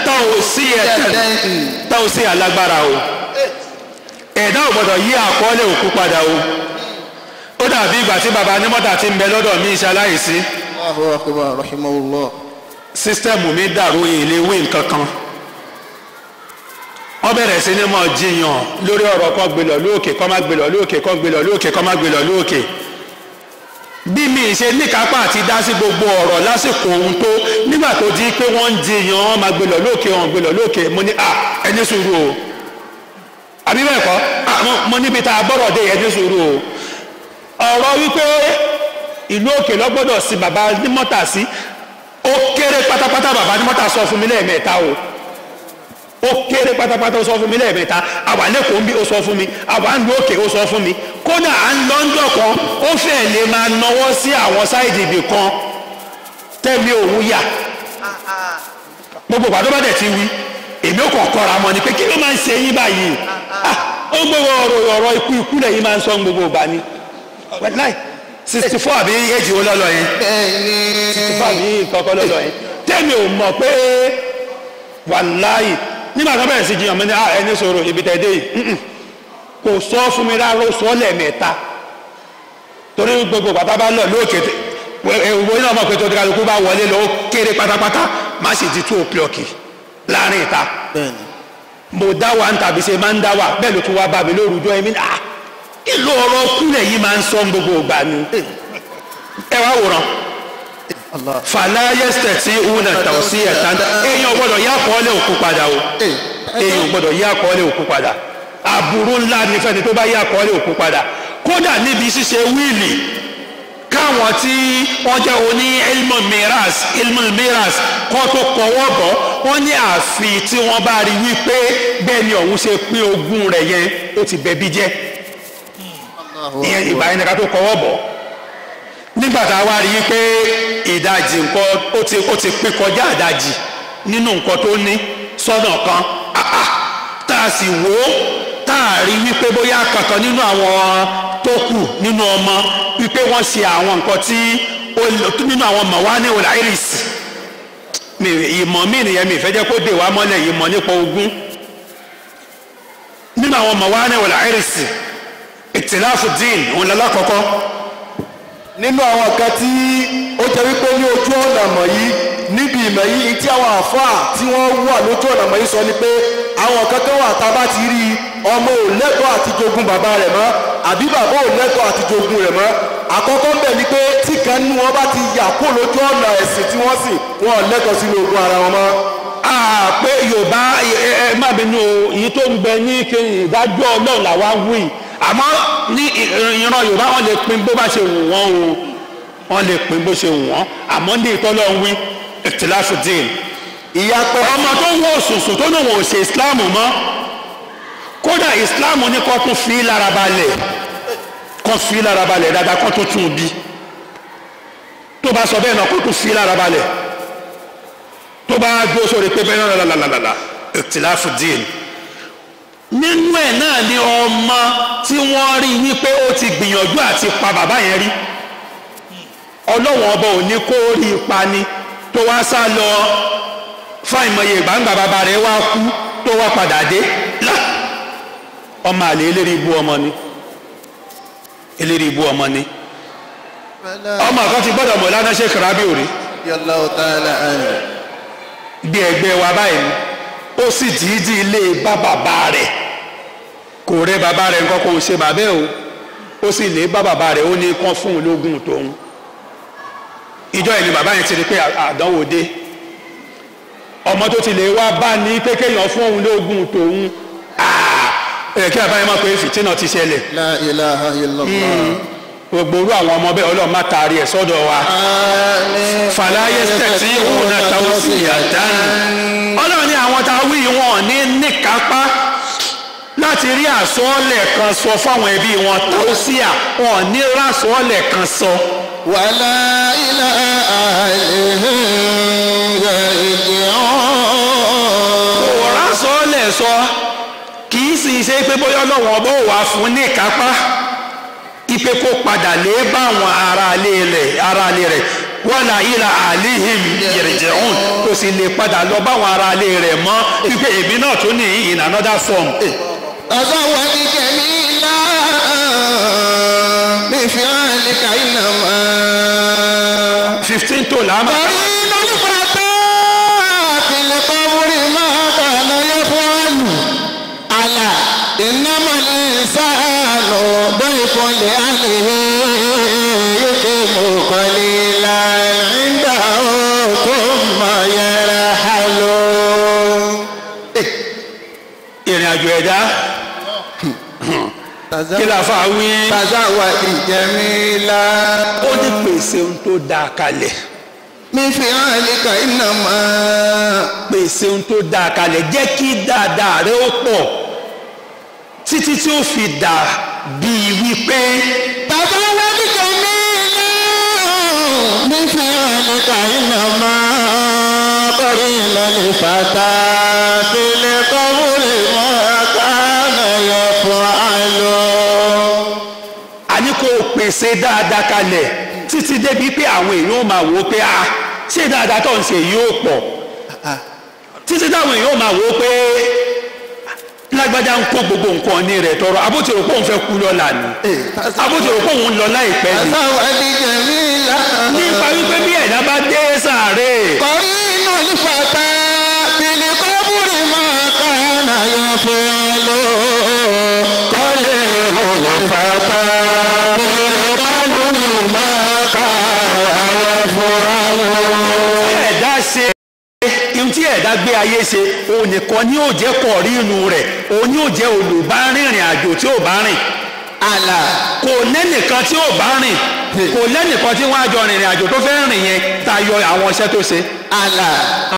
tausiyatan tausiya lágbára o ẹ̀dá ò gbọ́dọ̀ yí àkọọ́lẹ̀ òkú padà o ó dàbí ìgbà tí baba onímọ́tà ti ń bẹ lọ́dọ̀ mi ṣaláìsí Allahu akibar. Rahimahullah. sísítẹ́ẹ̀mù mi dàrú ilé ìwé nǹkan kan wọ́n bẹ̀rẹ̀ sí ní mọ̀ jiyàn lórí ọ̀rọ̀ kan gbé lọ lóòkè kọ́ má gbé lọ lóòkè kọ́ gbé lọ lóòkè kọ́ má gbé lọ lóòkè bí mi ṣe níkápá àti dá sí gbogbo ọ̀rọ̀ lásìkò ohun tó nígbà tó di pé wọ́n ń jiyàn wọ́n má gbé lọ lóòkè wọ́n gbé lọ lóòkè mo ní à ẹni sùúrù o àbí bẹ́ẹ̀ kọ́ à, mo- mo níbi tá a bọ̀rọ̀ dé ẹni sùúrù o ọ̀rọ̀ wípé ìlú òkè lọ́gbọ́dọ̀ sí bàbá nímọ́tà sí ó kéré pátápátá bàbá nímọ́tà sọ fún mi lẹ́ẹ̀mẹ́ta o ó kéré pátápátá ó sọ fún mi lẹ́ẹ̀mẹ́ta àwa lẹ́kọ̀ọ́ ń bí ó sọ fún mi àwa ń lu òkè ó sọ fún mi kódà à ń lọ́ńdọ̀ kan ó fẹ́ lè máa nawọ́ sí àwọn sáìdì ibì kan tẹ́mi òun yà gbogbo ìgbà tó bá dẹ̀ ti wí èmi ò kàn kọ́ra mọ́ ni pé kí ló máa ń ṣe yín báyìí Ah, ó gbogbo ọ̀rọ̀ ọ̀rọ̀ ikú ikú lẹ́yìn máa ń sọ gbogbo ìgbà ni wẹ́láì sixty four àbí èjì wo lọ́lọ́ yẹn Bẹ́ẹ̀ni. fà mí kọ́kọ́ lọ́lọ́ yẹn tẹ́mi ò mọ̀ pé wàláyì nígbà tó bẹ̀rẹ̀ sí jiyàn mi ní "Ah, ẹni sọ̀rọ̀ ibi tẹ̀ dé yìí Mm-mm. kò sọ fún mi rárá ó sọ lẹ́ẹ̀mẹ́ta torí gbogbo bàbá bá lọ lóòkè ìwé náà mọ̀ pé tó kálukú bá wọlé lọ ó kéré pátápátá má sì di two o'clock láàrin ìta Bẹ́ẹ̀ni. mo dá wa ń tàbí ṣe máa ń dá wa bẹ́ẹ̀ ló tún wá bá mi lórúkọ ẹ̀mí ní ah ìlú ọ̀rọ̀ kúlẹ̀ yìí máa ń sọ gbogbo ìgbà ni ẹ wá wòran Allah. fàlàyẹsẹ̀ tí una tàwọn sí ẹ̀ta èèyàn gbọ́dọ̀ yá àkọọ́lẹ̀ òkú padà o Eh, èèyàn gbọ́dọ̀ yá àkọọ́lẹ̀ òkú padà aburú ńlá ní fẹ́ni tó bá yá àkọọ́lẹ̀ òkú padà kódà níbi ṣíṣe wíìlì káwọn tí wọ́n jẹ́ oní ilmu miras ilmu miras kọ́ tó kọwọ́ bọ̀ wọ́n ní àfi tí wọ́n bá rí wípé bẹ́ẹ̀ ni ọ̀hún ṣe pín ogún rẹ̀ yẹn ó ti bẹ̀bí jẹ́ Allahu ìyẹn ìgbà yẹn nìkan tó kọwọ́ bọ̀ nígbà tá a wá rí i pé ìdajì nǹkan ó ti ó ti pín kọjá ìdajì nínú nǹkan tó ní sọ́nà kan ah, ah, tá a sì wò ó tá a rí wípé bóyá kankan nínú àwọn tó kù nínú ọmọ wípé wọ́n ṣe àwọn nǹkan tí ó lò- nínú àwọn mọ̀wání ọ̀làírìsì mi ìmọ̀ mi nìyẹn mi ìfẹ́ jẹ́ kó dè wá mọ́lẹ̀ ìmọ̀ nípa ogún nínú àwọn mọ̀wání ọ̀làírìsì ìtìláfù dín òun lọ́lá kọ́kọ́ nínú àwọn kan tí ó jẹ́ wípé ní ojú ọ̀nà mọ̀ yìí níbi ìmọ̀ yìí tí àwọn àfáà tí wọ́n wà lójú ọ̀nà mọ̀ yìí sọ ni pé àwọn kankan wà tá a bá ti rí i ọmọ ò lẹ́tọ̀ọ́ àti jogún bàbá rẹ̀ mọ́ àbí bàbá ò lẹ́tọ̀ọ́ àti jogún rẹ̀ mọ́ àkọ́kọ́ ń bẹ̀ ni pé tí kan nínú wọn bá ti yà kó lójú ọ̀nà ẹ̀sìn tí wọ́n sìn wọn ò lẹ́tọ̀ọ́ sínú ogún ara wọn mọ́. a pé yorùbá ẹ ẹ má bínú o èyí tó ń bẹ ní kí ìdájọ́ ọlọ́run làwa ń wí àmọ́ ní ìran yorùbá wọn lè pín bó bá ṣe wù wọ́n o wọ́n lè pín bó ṣe wù wọ́n àmọ́ ní ìtọ́lọ́ ń wí ìtìláṣùdín ìyapẹ́ ọmọ tó ń wọ òṣùṣù tó ní wọn ò ṣe islam mọ́ kódà islam ní kó tún fi lára balẹ̀ kó fi lára balẹ̀ dáadáa kó tún tún bí tó bá sọ bẹ́ẹ̀ náà kó tún fi lára balẹ̀ tó bá dúró sórí pé bẹ́ẹ̀ náà lálàlàlà ìtìláfù dín nínú ẹ̀ náà ni ọmọ tí wọ́n rí wípé ó ti gbìyànjú àti pa bàbá yẹn rí ọlọ́wọ́n ọba ò ní kó rí ipa ni tó wá sá lọ fáìmọye ìgbàǹgbà bàbá rẹ̀ wá kú tó wá padà dé lá ọmọ àlè eléré ibú ọmọ ni eléré ibú ọmọ ni ọmọ kan ti gbọ́dọ̀ mọ̀ lánàá ṣe kàrábì òrí Yallahu ta'ala anhu. bí ẹgbẹ́ wa báyìí ni ó sì dìídì ilé bá bàbá rẹ̀ kò rẹ bàbá rẹ̀ nǹkan kò ṣe bàbá ẹ̀ o ó sì lè bá bàbá rẹ̀ ó ní kán fún un lógún tòun ìjọ yìí ni bàbá yẹn ti rí pé àdánwò dé ọmọ tó ti lè wá bá ní pé kéèyàn fún òun lógún tòun ẹ̀ kí bàbá yẹn máa pé fìtínà ti ṣẹlẹ̀ La ilaha illallah. gbogbo orú àwọn ọmọ bẹ́ẹ̀ ọlọ́run má taari ẹ̀ sọ́dọ̀ wa Àmín. fàlàyé tẹ̀sí òun náà táwọn sì yà dání. ọlọ́run ní àwọn tá a wí wọn ní níkápá láti rí àsọ́ọ̀lẹ̀ kan sọ fáwọn ẹbí wọn táwọn sì yà wọn ní rásọ́ọ̀lẹ̀ kan sọ. Wàlá ilà àìlèhìn yarji'un. kò rásọ́ọ̀lẹ̀ sọ kì í sì ṣe pé bóyá ọlọ́run ọba ò wá fún níkápá ipe kó padà lé bá àwọn aráalé rẹ̀ aráalé rẹ̀ wàlà ilà àlìhìm yarji'un kò sì lè padà lọ bá àwọn aráalé rẹ̀ mọ́ wípé èmi náà tó ní in another form. تزوج جميلا بفعلك إنما fifteen tó làámà. قرين الفتى في القبر ما كان يفعل ألا إنما الإنسان ضيف لأهله يقيم قليلا عنده ثم يرحل ìrìn àjò ẹ̀dá kí la fa wí. تزوج جميلا ó ní pèsè ohun tó dáa kalẹ̀ من فعلك إنما pèsè ohun tó dáa kalẹ̀ jẹ́ kí dáadáa rẹ ó pọ̀ títí tí ó fi dà bíi wípé تزوج جميلا من فعلك إنما قرين الفتى في القبر ما كان يفعل àní kò pèsè dáadáa kalẹ̀ títí débi pé àwọn èèyàn ó máa wò ó pé a ṣé dáadáa tó ń ṣe yìí ó pọ̀ títí táwọn èèyàn ó máa wò ó pé lágbájá ń kó gbogbo nǹkan ní rẹ̀ tọrọ abótìrò pé òun fẹ́ kú lọ́la ni abótìrò pé òun ń lọ láìpẹ́ ni تزوج جميلا nípa wípé bí ẹ̀dá bá dé sàárè قرين الفتى في القبر ما كان يفعل قرين الفتى في القبر ما كان يفعل ẹ̀dá ṣe ihun tí ẹ̀dá gbé ayé ṣe òun nìkan ni yóò jẹ́ kọ̀ rí inú rẹ̀ òun ni yóò jẹ́ olùbárìnrìn àjò tí ò bá rìn àlà kò lẹ́nìkan tí ò bá rìn kò lẹ́nìkan tí wọ́n á jọ rìnrìn àjò tó fẹ́ rìn yẹn tayọ àwọn iṣẹ́ tó ṣe àlà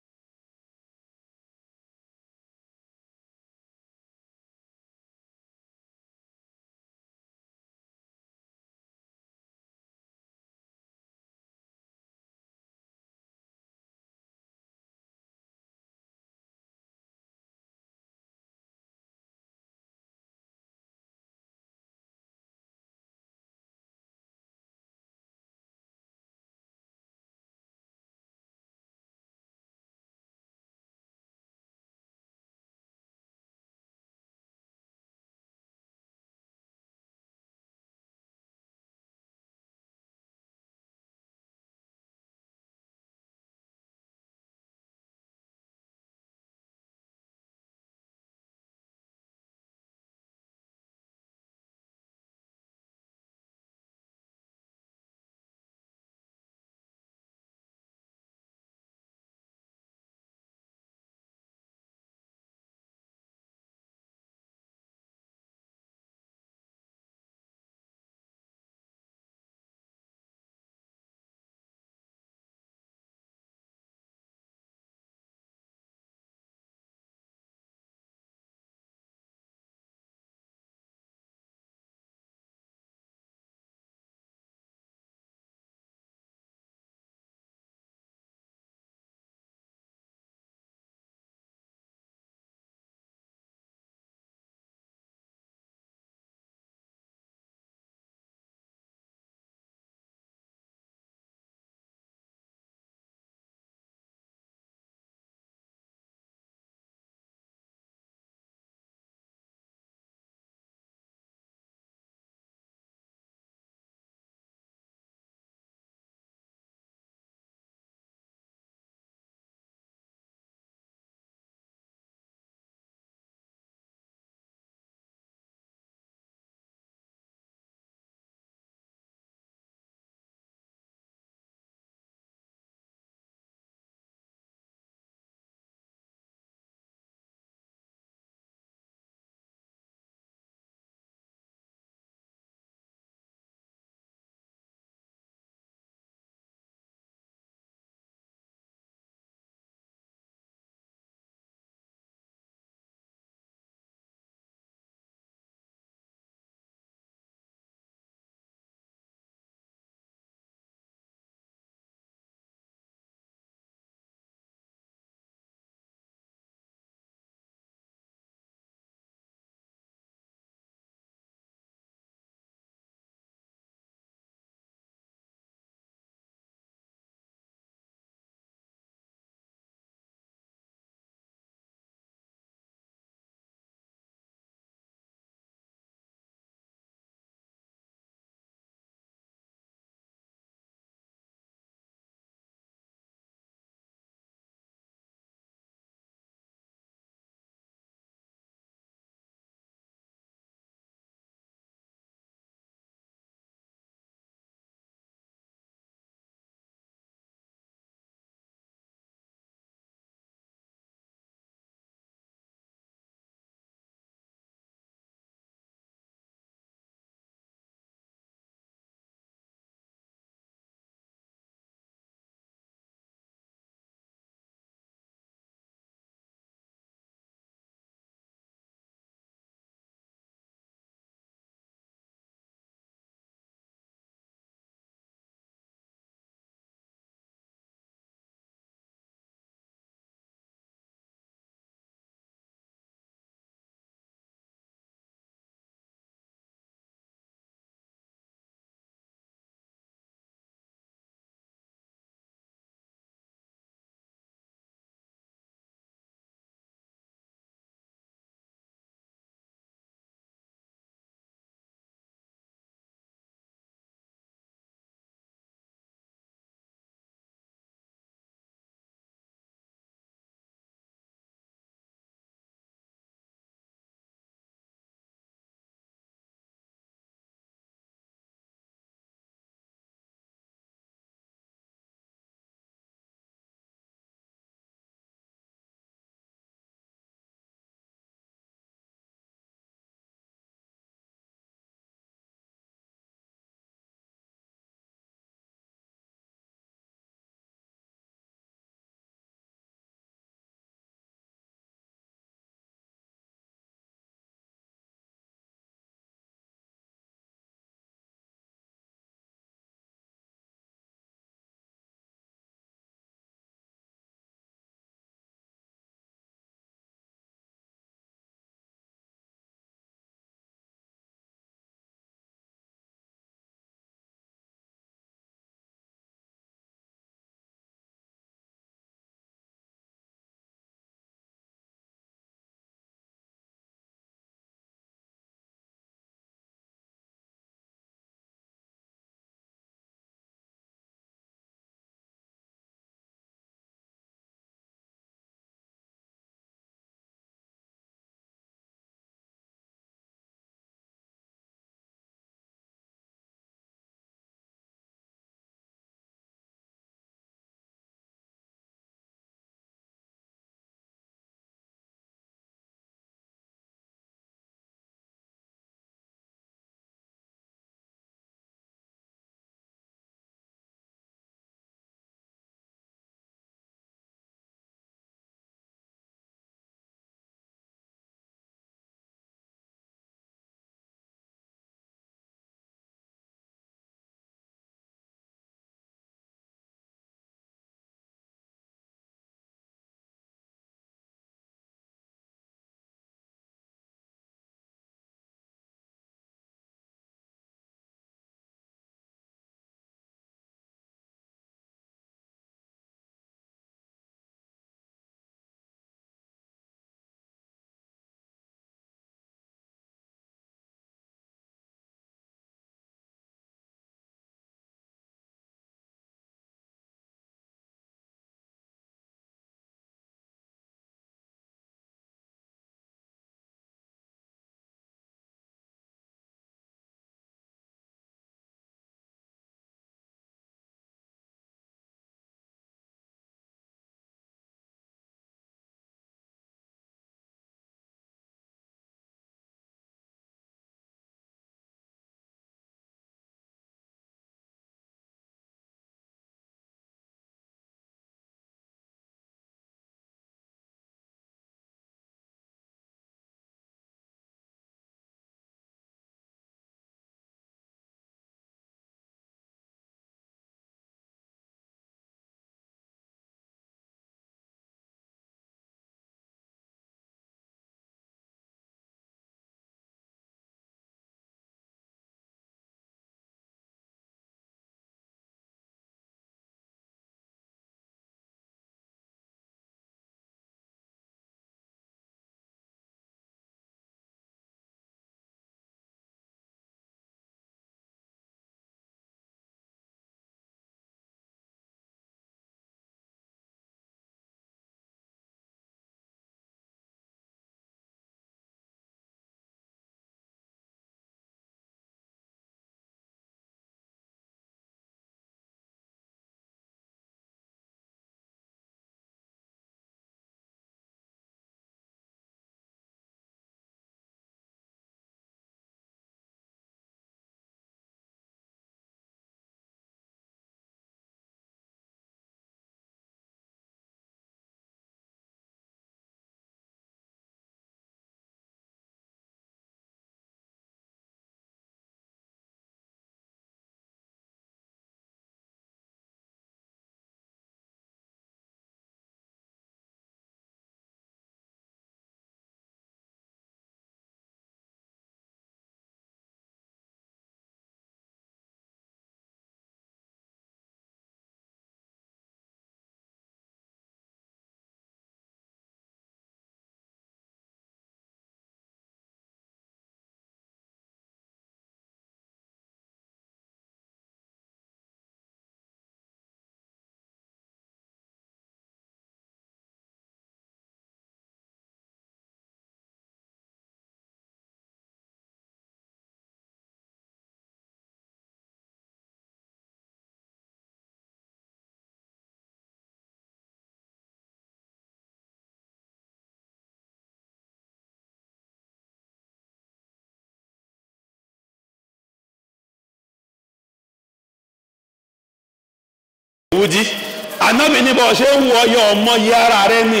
Yahudi anabi ní bọ́ ṣe ń wọ ọyọ ọmọ yẹ ara rẹ ni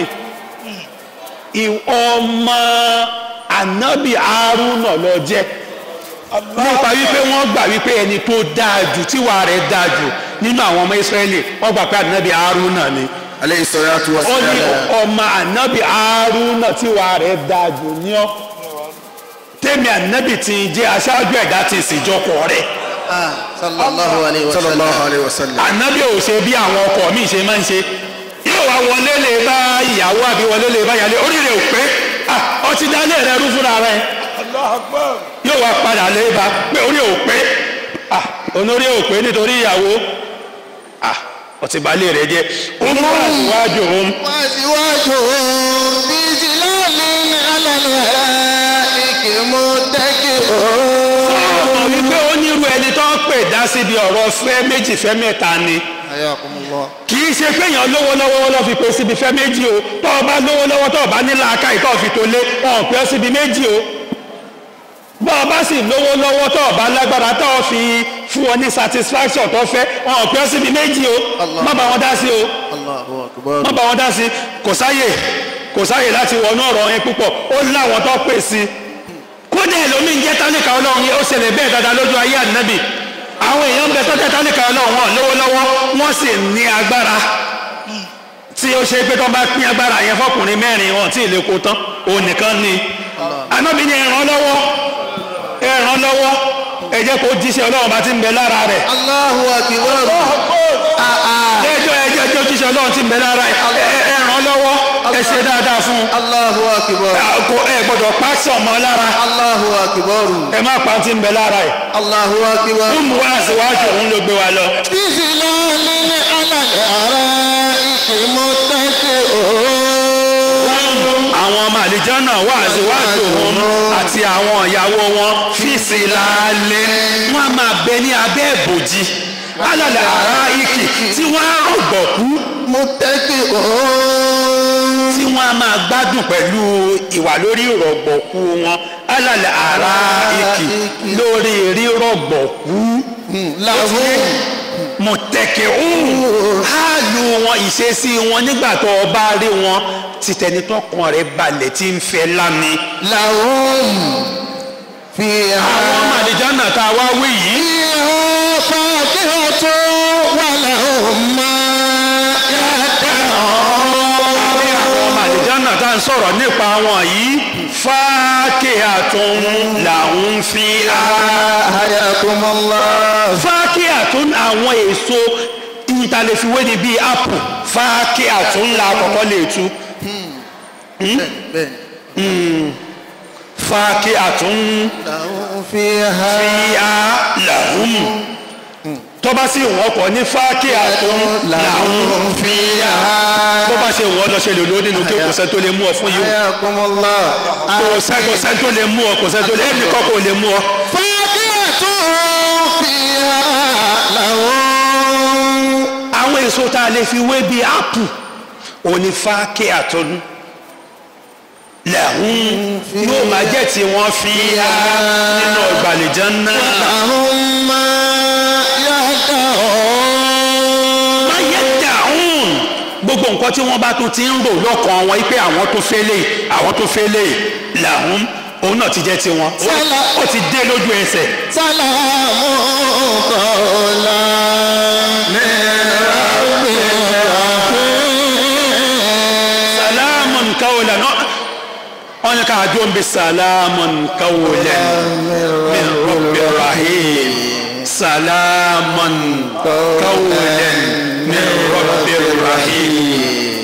ì- ọmọ anabi Haruna lọ jẹ́ nípa wípé wọ́n gbà wípé ẹni tó dáa jù tíwà rẹ̀ dáa jù nínú àwọn ọmọ Israẹli wọ́n gbà pé anabi Haruna ni aleyhi salatu wa ó ní salam. ọmọ anabi Haruna tíwà rẹ̀ dáa jù ní ọ tèmi anabi ti jẹ́ aṣáájú ẹ̀dá ti ìsìnjọpọ̀ rẹ̀ sallallahu alayhi wa sallam. sallallahu alayhi wa sallam. anabi ò ṣe bí àwọn ọkọ mi ṣe máa ń ṣe yóò wá wọlé lè bá ìyàwó àbí wọlé lè bá ìyàlé oríire ò pé ah, ọtí dálé rẹ rú fúnra rẹ yóò wá padà lè bá pé orí ò pé ah, onórí ò pé nítorí ìyàwó ah, ọtí balẹ̀ rẹ jẹ́ ó mú àṣìwájú òun wáṣíwájú bíi lálẹ́ alẹ́ ike mú tẹ́kì ọmọ wípé ó nírú ẹni tó ń pè dá síbi ọ̀rọ̀ fẹ́ méjì fẹ́ mẹ́ta ni. ayakumullah. kì í ṣe pé èèyàn lówó lọ́wọ́ lọ́ fi pè síbi fẹ́ méjì o tọ́ ọ bá lówó lọ́wọ́ tọ́ ọ bá ní làákà ìtọ́ fi tó lé wọn ò pè ọ́ síbi méjì o bọ́ ọ bá sì lówó lọ́wọ́ tọ́ ọ bá lágbára tọ́ ọ fi fún ọ ní satisfaction tó fẹ́ wọn ò pè ọ́ síbi méjì o Allah. má bá wọn dá sí o allahu akbar. má bá wọn dá sí kò sáyè kò sáyè láti wọnú ọ̀rọ̀ yẹn púpọ̀ ó láwọn tó pè sí kódà ẹlòmíì ń jẹ́ tálíkà ọlọ́run yẹn ó ṣẹlẹ̀ bẹ́ẹ̀ dáadáa lójú ayé ànábì àwọn èèyàn ń bẹ tó jẹ́ tálíkà ọlọ́run wọn lówó lọ́wọ́ wọ́n sì ní agbára tí ó ṣe pé tó bá pín agbára yẹn fọkùnrin mẹ́rin wọn tí ì lè kó tán òun nìkan ni ànábì ni ẹ ràn lọ́wọ́ ẹ ràn lọ́wọ́ ẹ jẹ́ kó jíṣẹ́ ọlọ́run bá ti ń bẹ lára rẹ̀ allahu akbar. ẹjọ́ ẹjọ́ ẹjọ́ jíṣẹ́ ọlọ́run ti ń bẹ lára ẹ̀ ẹ ẹ ràn lọ́wọ́ ẹ ṣe dáadáa fún un allahu akbar. kò ẹ gbọ́dọ̀ pàṣẹ ọmọ lára allahu akbar. ẹ má pa ti ń bẹ lára ẹ̀ allahu akbar. fún mu wá síwájú òun ló gbé wa lọ. bíi lálẹ́ alẹ́ ike mú tẹ́kì àwọn ọmọ àlìjánà wà síwájú òun àti àwọn ìyàwó wọn fìsì lálẹ́ wọn a máa bẹ ní abẹ́ ìbòjì alàlẹ́ ara ikì tí wọ́n á rọ̀gbọ̀kú mú tẹ́kì tí wọ́n á máa gbádùn pẹ̀lú ìwà lórí ìrọ̀gbọ̀kú wọn alàlẹ́ ara ikì lórí rírọ̀gbọ̀kú làwọn mọ̀tẹ́kẹ̀ òun hálù wọn ìṣesí wọn nígbà tó o bá rí wọn títẹni tọkàn rẹ̀ balẹ̀ tí ń fẹ́ lámi. làwọn fi àwọn ọmọ hàn. àlìjánà tá a wá wí yìí فاكهة ولهم ما ní àwọn ọmọ àlìjánà tá a ń sọ̀rọ̀ nípa wọn yìí fákìhàtún làwọn fi á. حياكم الله fákìhàtún àwọn èso ìtàlẹ́fiwé ni bíi apple fákìhàtún la kọ́kọ́ lè tú. fákìhàtún لهم فيها fiya lahum tọ́ba sì wọ́n kọ́ ní fákìhàtún lahum لهم فيها bó bá ṣe wọ́n lọ ṣe lè lò nínú kí kò sẹ́ tó lè mú ọ fún yìí حياكم الله kò sẹ́ kò sẹ́ tó lè mú ọ kò sẹ́ tó lè ẹnì kan kò lè mú ọ. فاكهة فيها لهم àwọn èso tá a lè fi wé bíi ápù òní fákìhàtún lahum yóò máa jẹ́ tí wọ́n fi ya nínú ọgbàlejò náà. لهم ما يدعون máyé dàrún gbogbo nǹkan tí wọ́n bá tún ti ń rò lọ́kàn wọn pé àwọn tó fẹ́ lè àwọn tó fẹ́ lè làwọn òun náà ti jẹ́ tiwọn Ó- ó ti dé lójú ẹsẹ̀ سلام قولا من رب salamun kawlan náà wọ́n ní ká àjọ ń bẹ salamun kawlan min rabbi rahim salamun kawlan min rabbi rahim.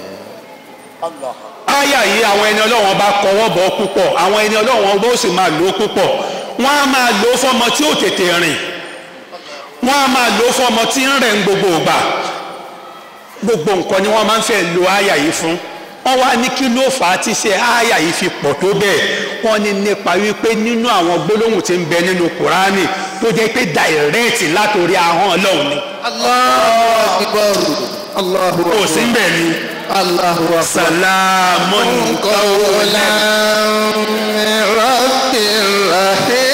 àyà yìí àwọn ẹni ọlọ́wọ́n bá kọwọ́ bọ̀ púpọ̀ àwọn ẹni ọlọ́wọ́n bó sì máa lò ó púpọ̀ wọ́n á máa lò ó fọmọ tí ó tètè rìn wọ́n á máa lò ó fọmọ tí ń rẹ̀ ń gbogbo ìgbà gbogbo nǹkan ni wọ́n máa ń fẹ́ lo àyà yìí fún wọ́n wá ní kí ló fà á tí ṣe àyà yìí fi pọ̀ tó bẹ́ẹ̀ wọ́n ní nípa wípé nínú àwọn gbólóhùn tí ń bẹ nínú kùránì tó jẹ́ pé dàìrẹ́ẹ̀tì látòrí ahọ́n ọlọ́run ni الله أكبر الله kò sí ń أكبر bẹ̀ ni الله أكبر sàlámù قولا من رب رحيم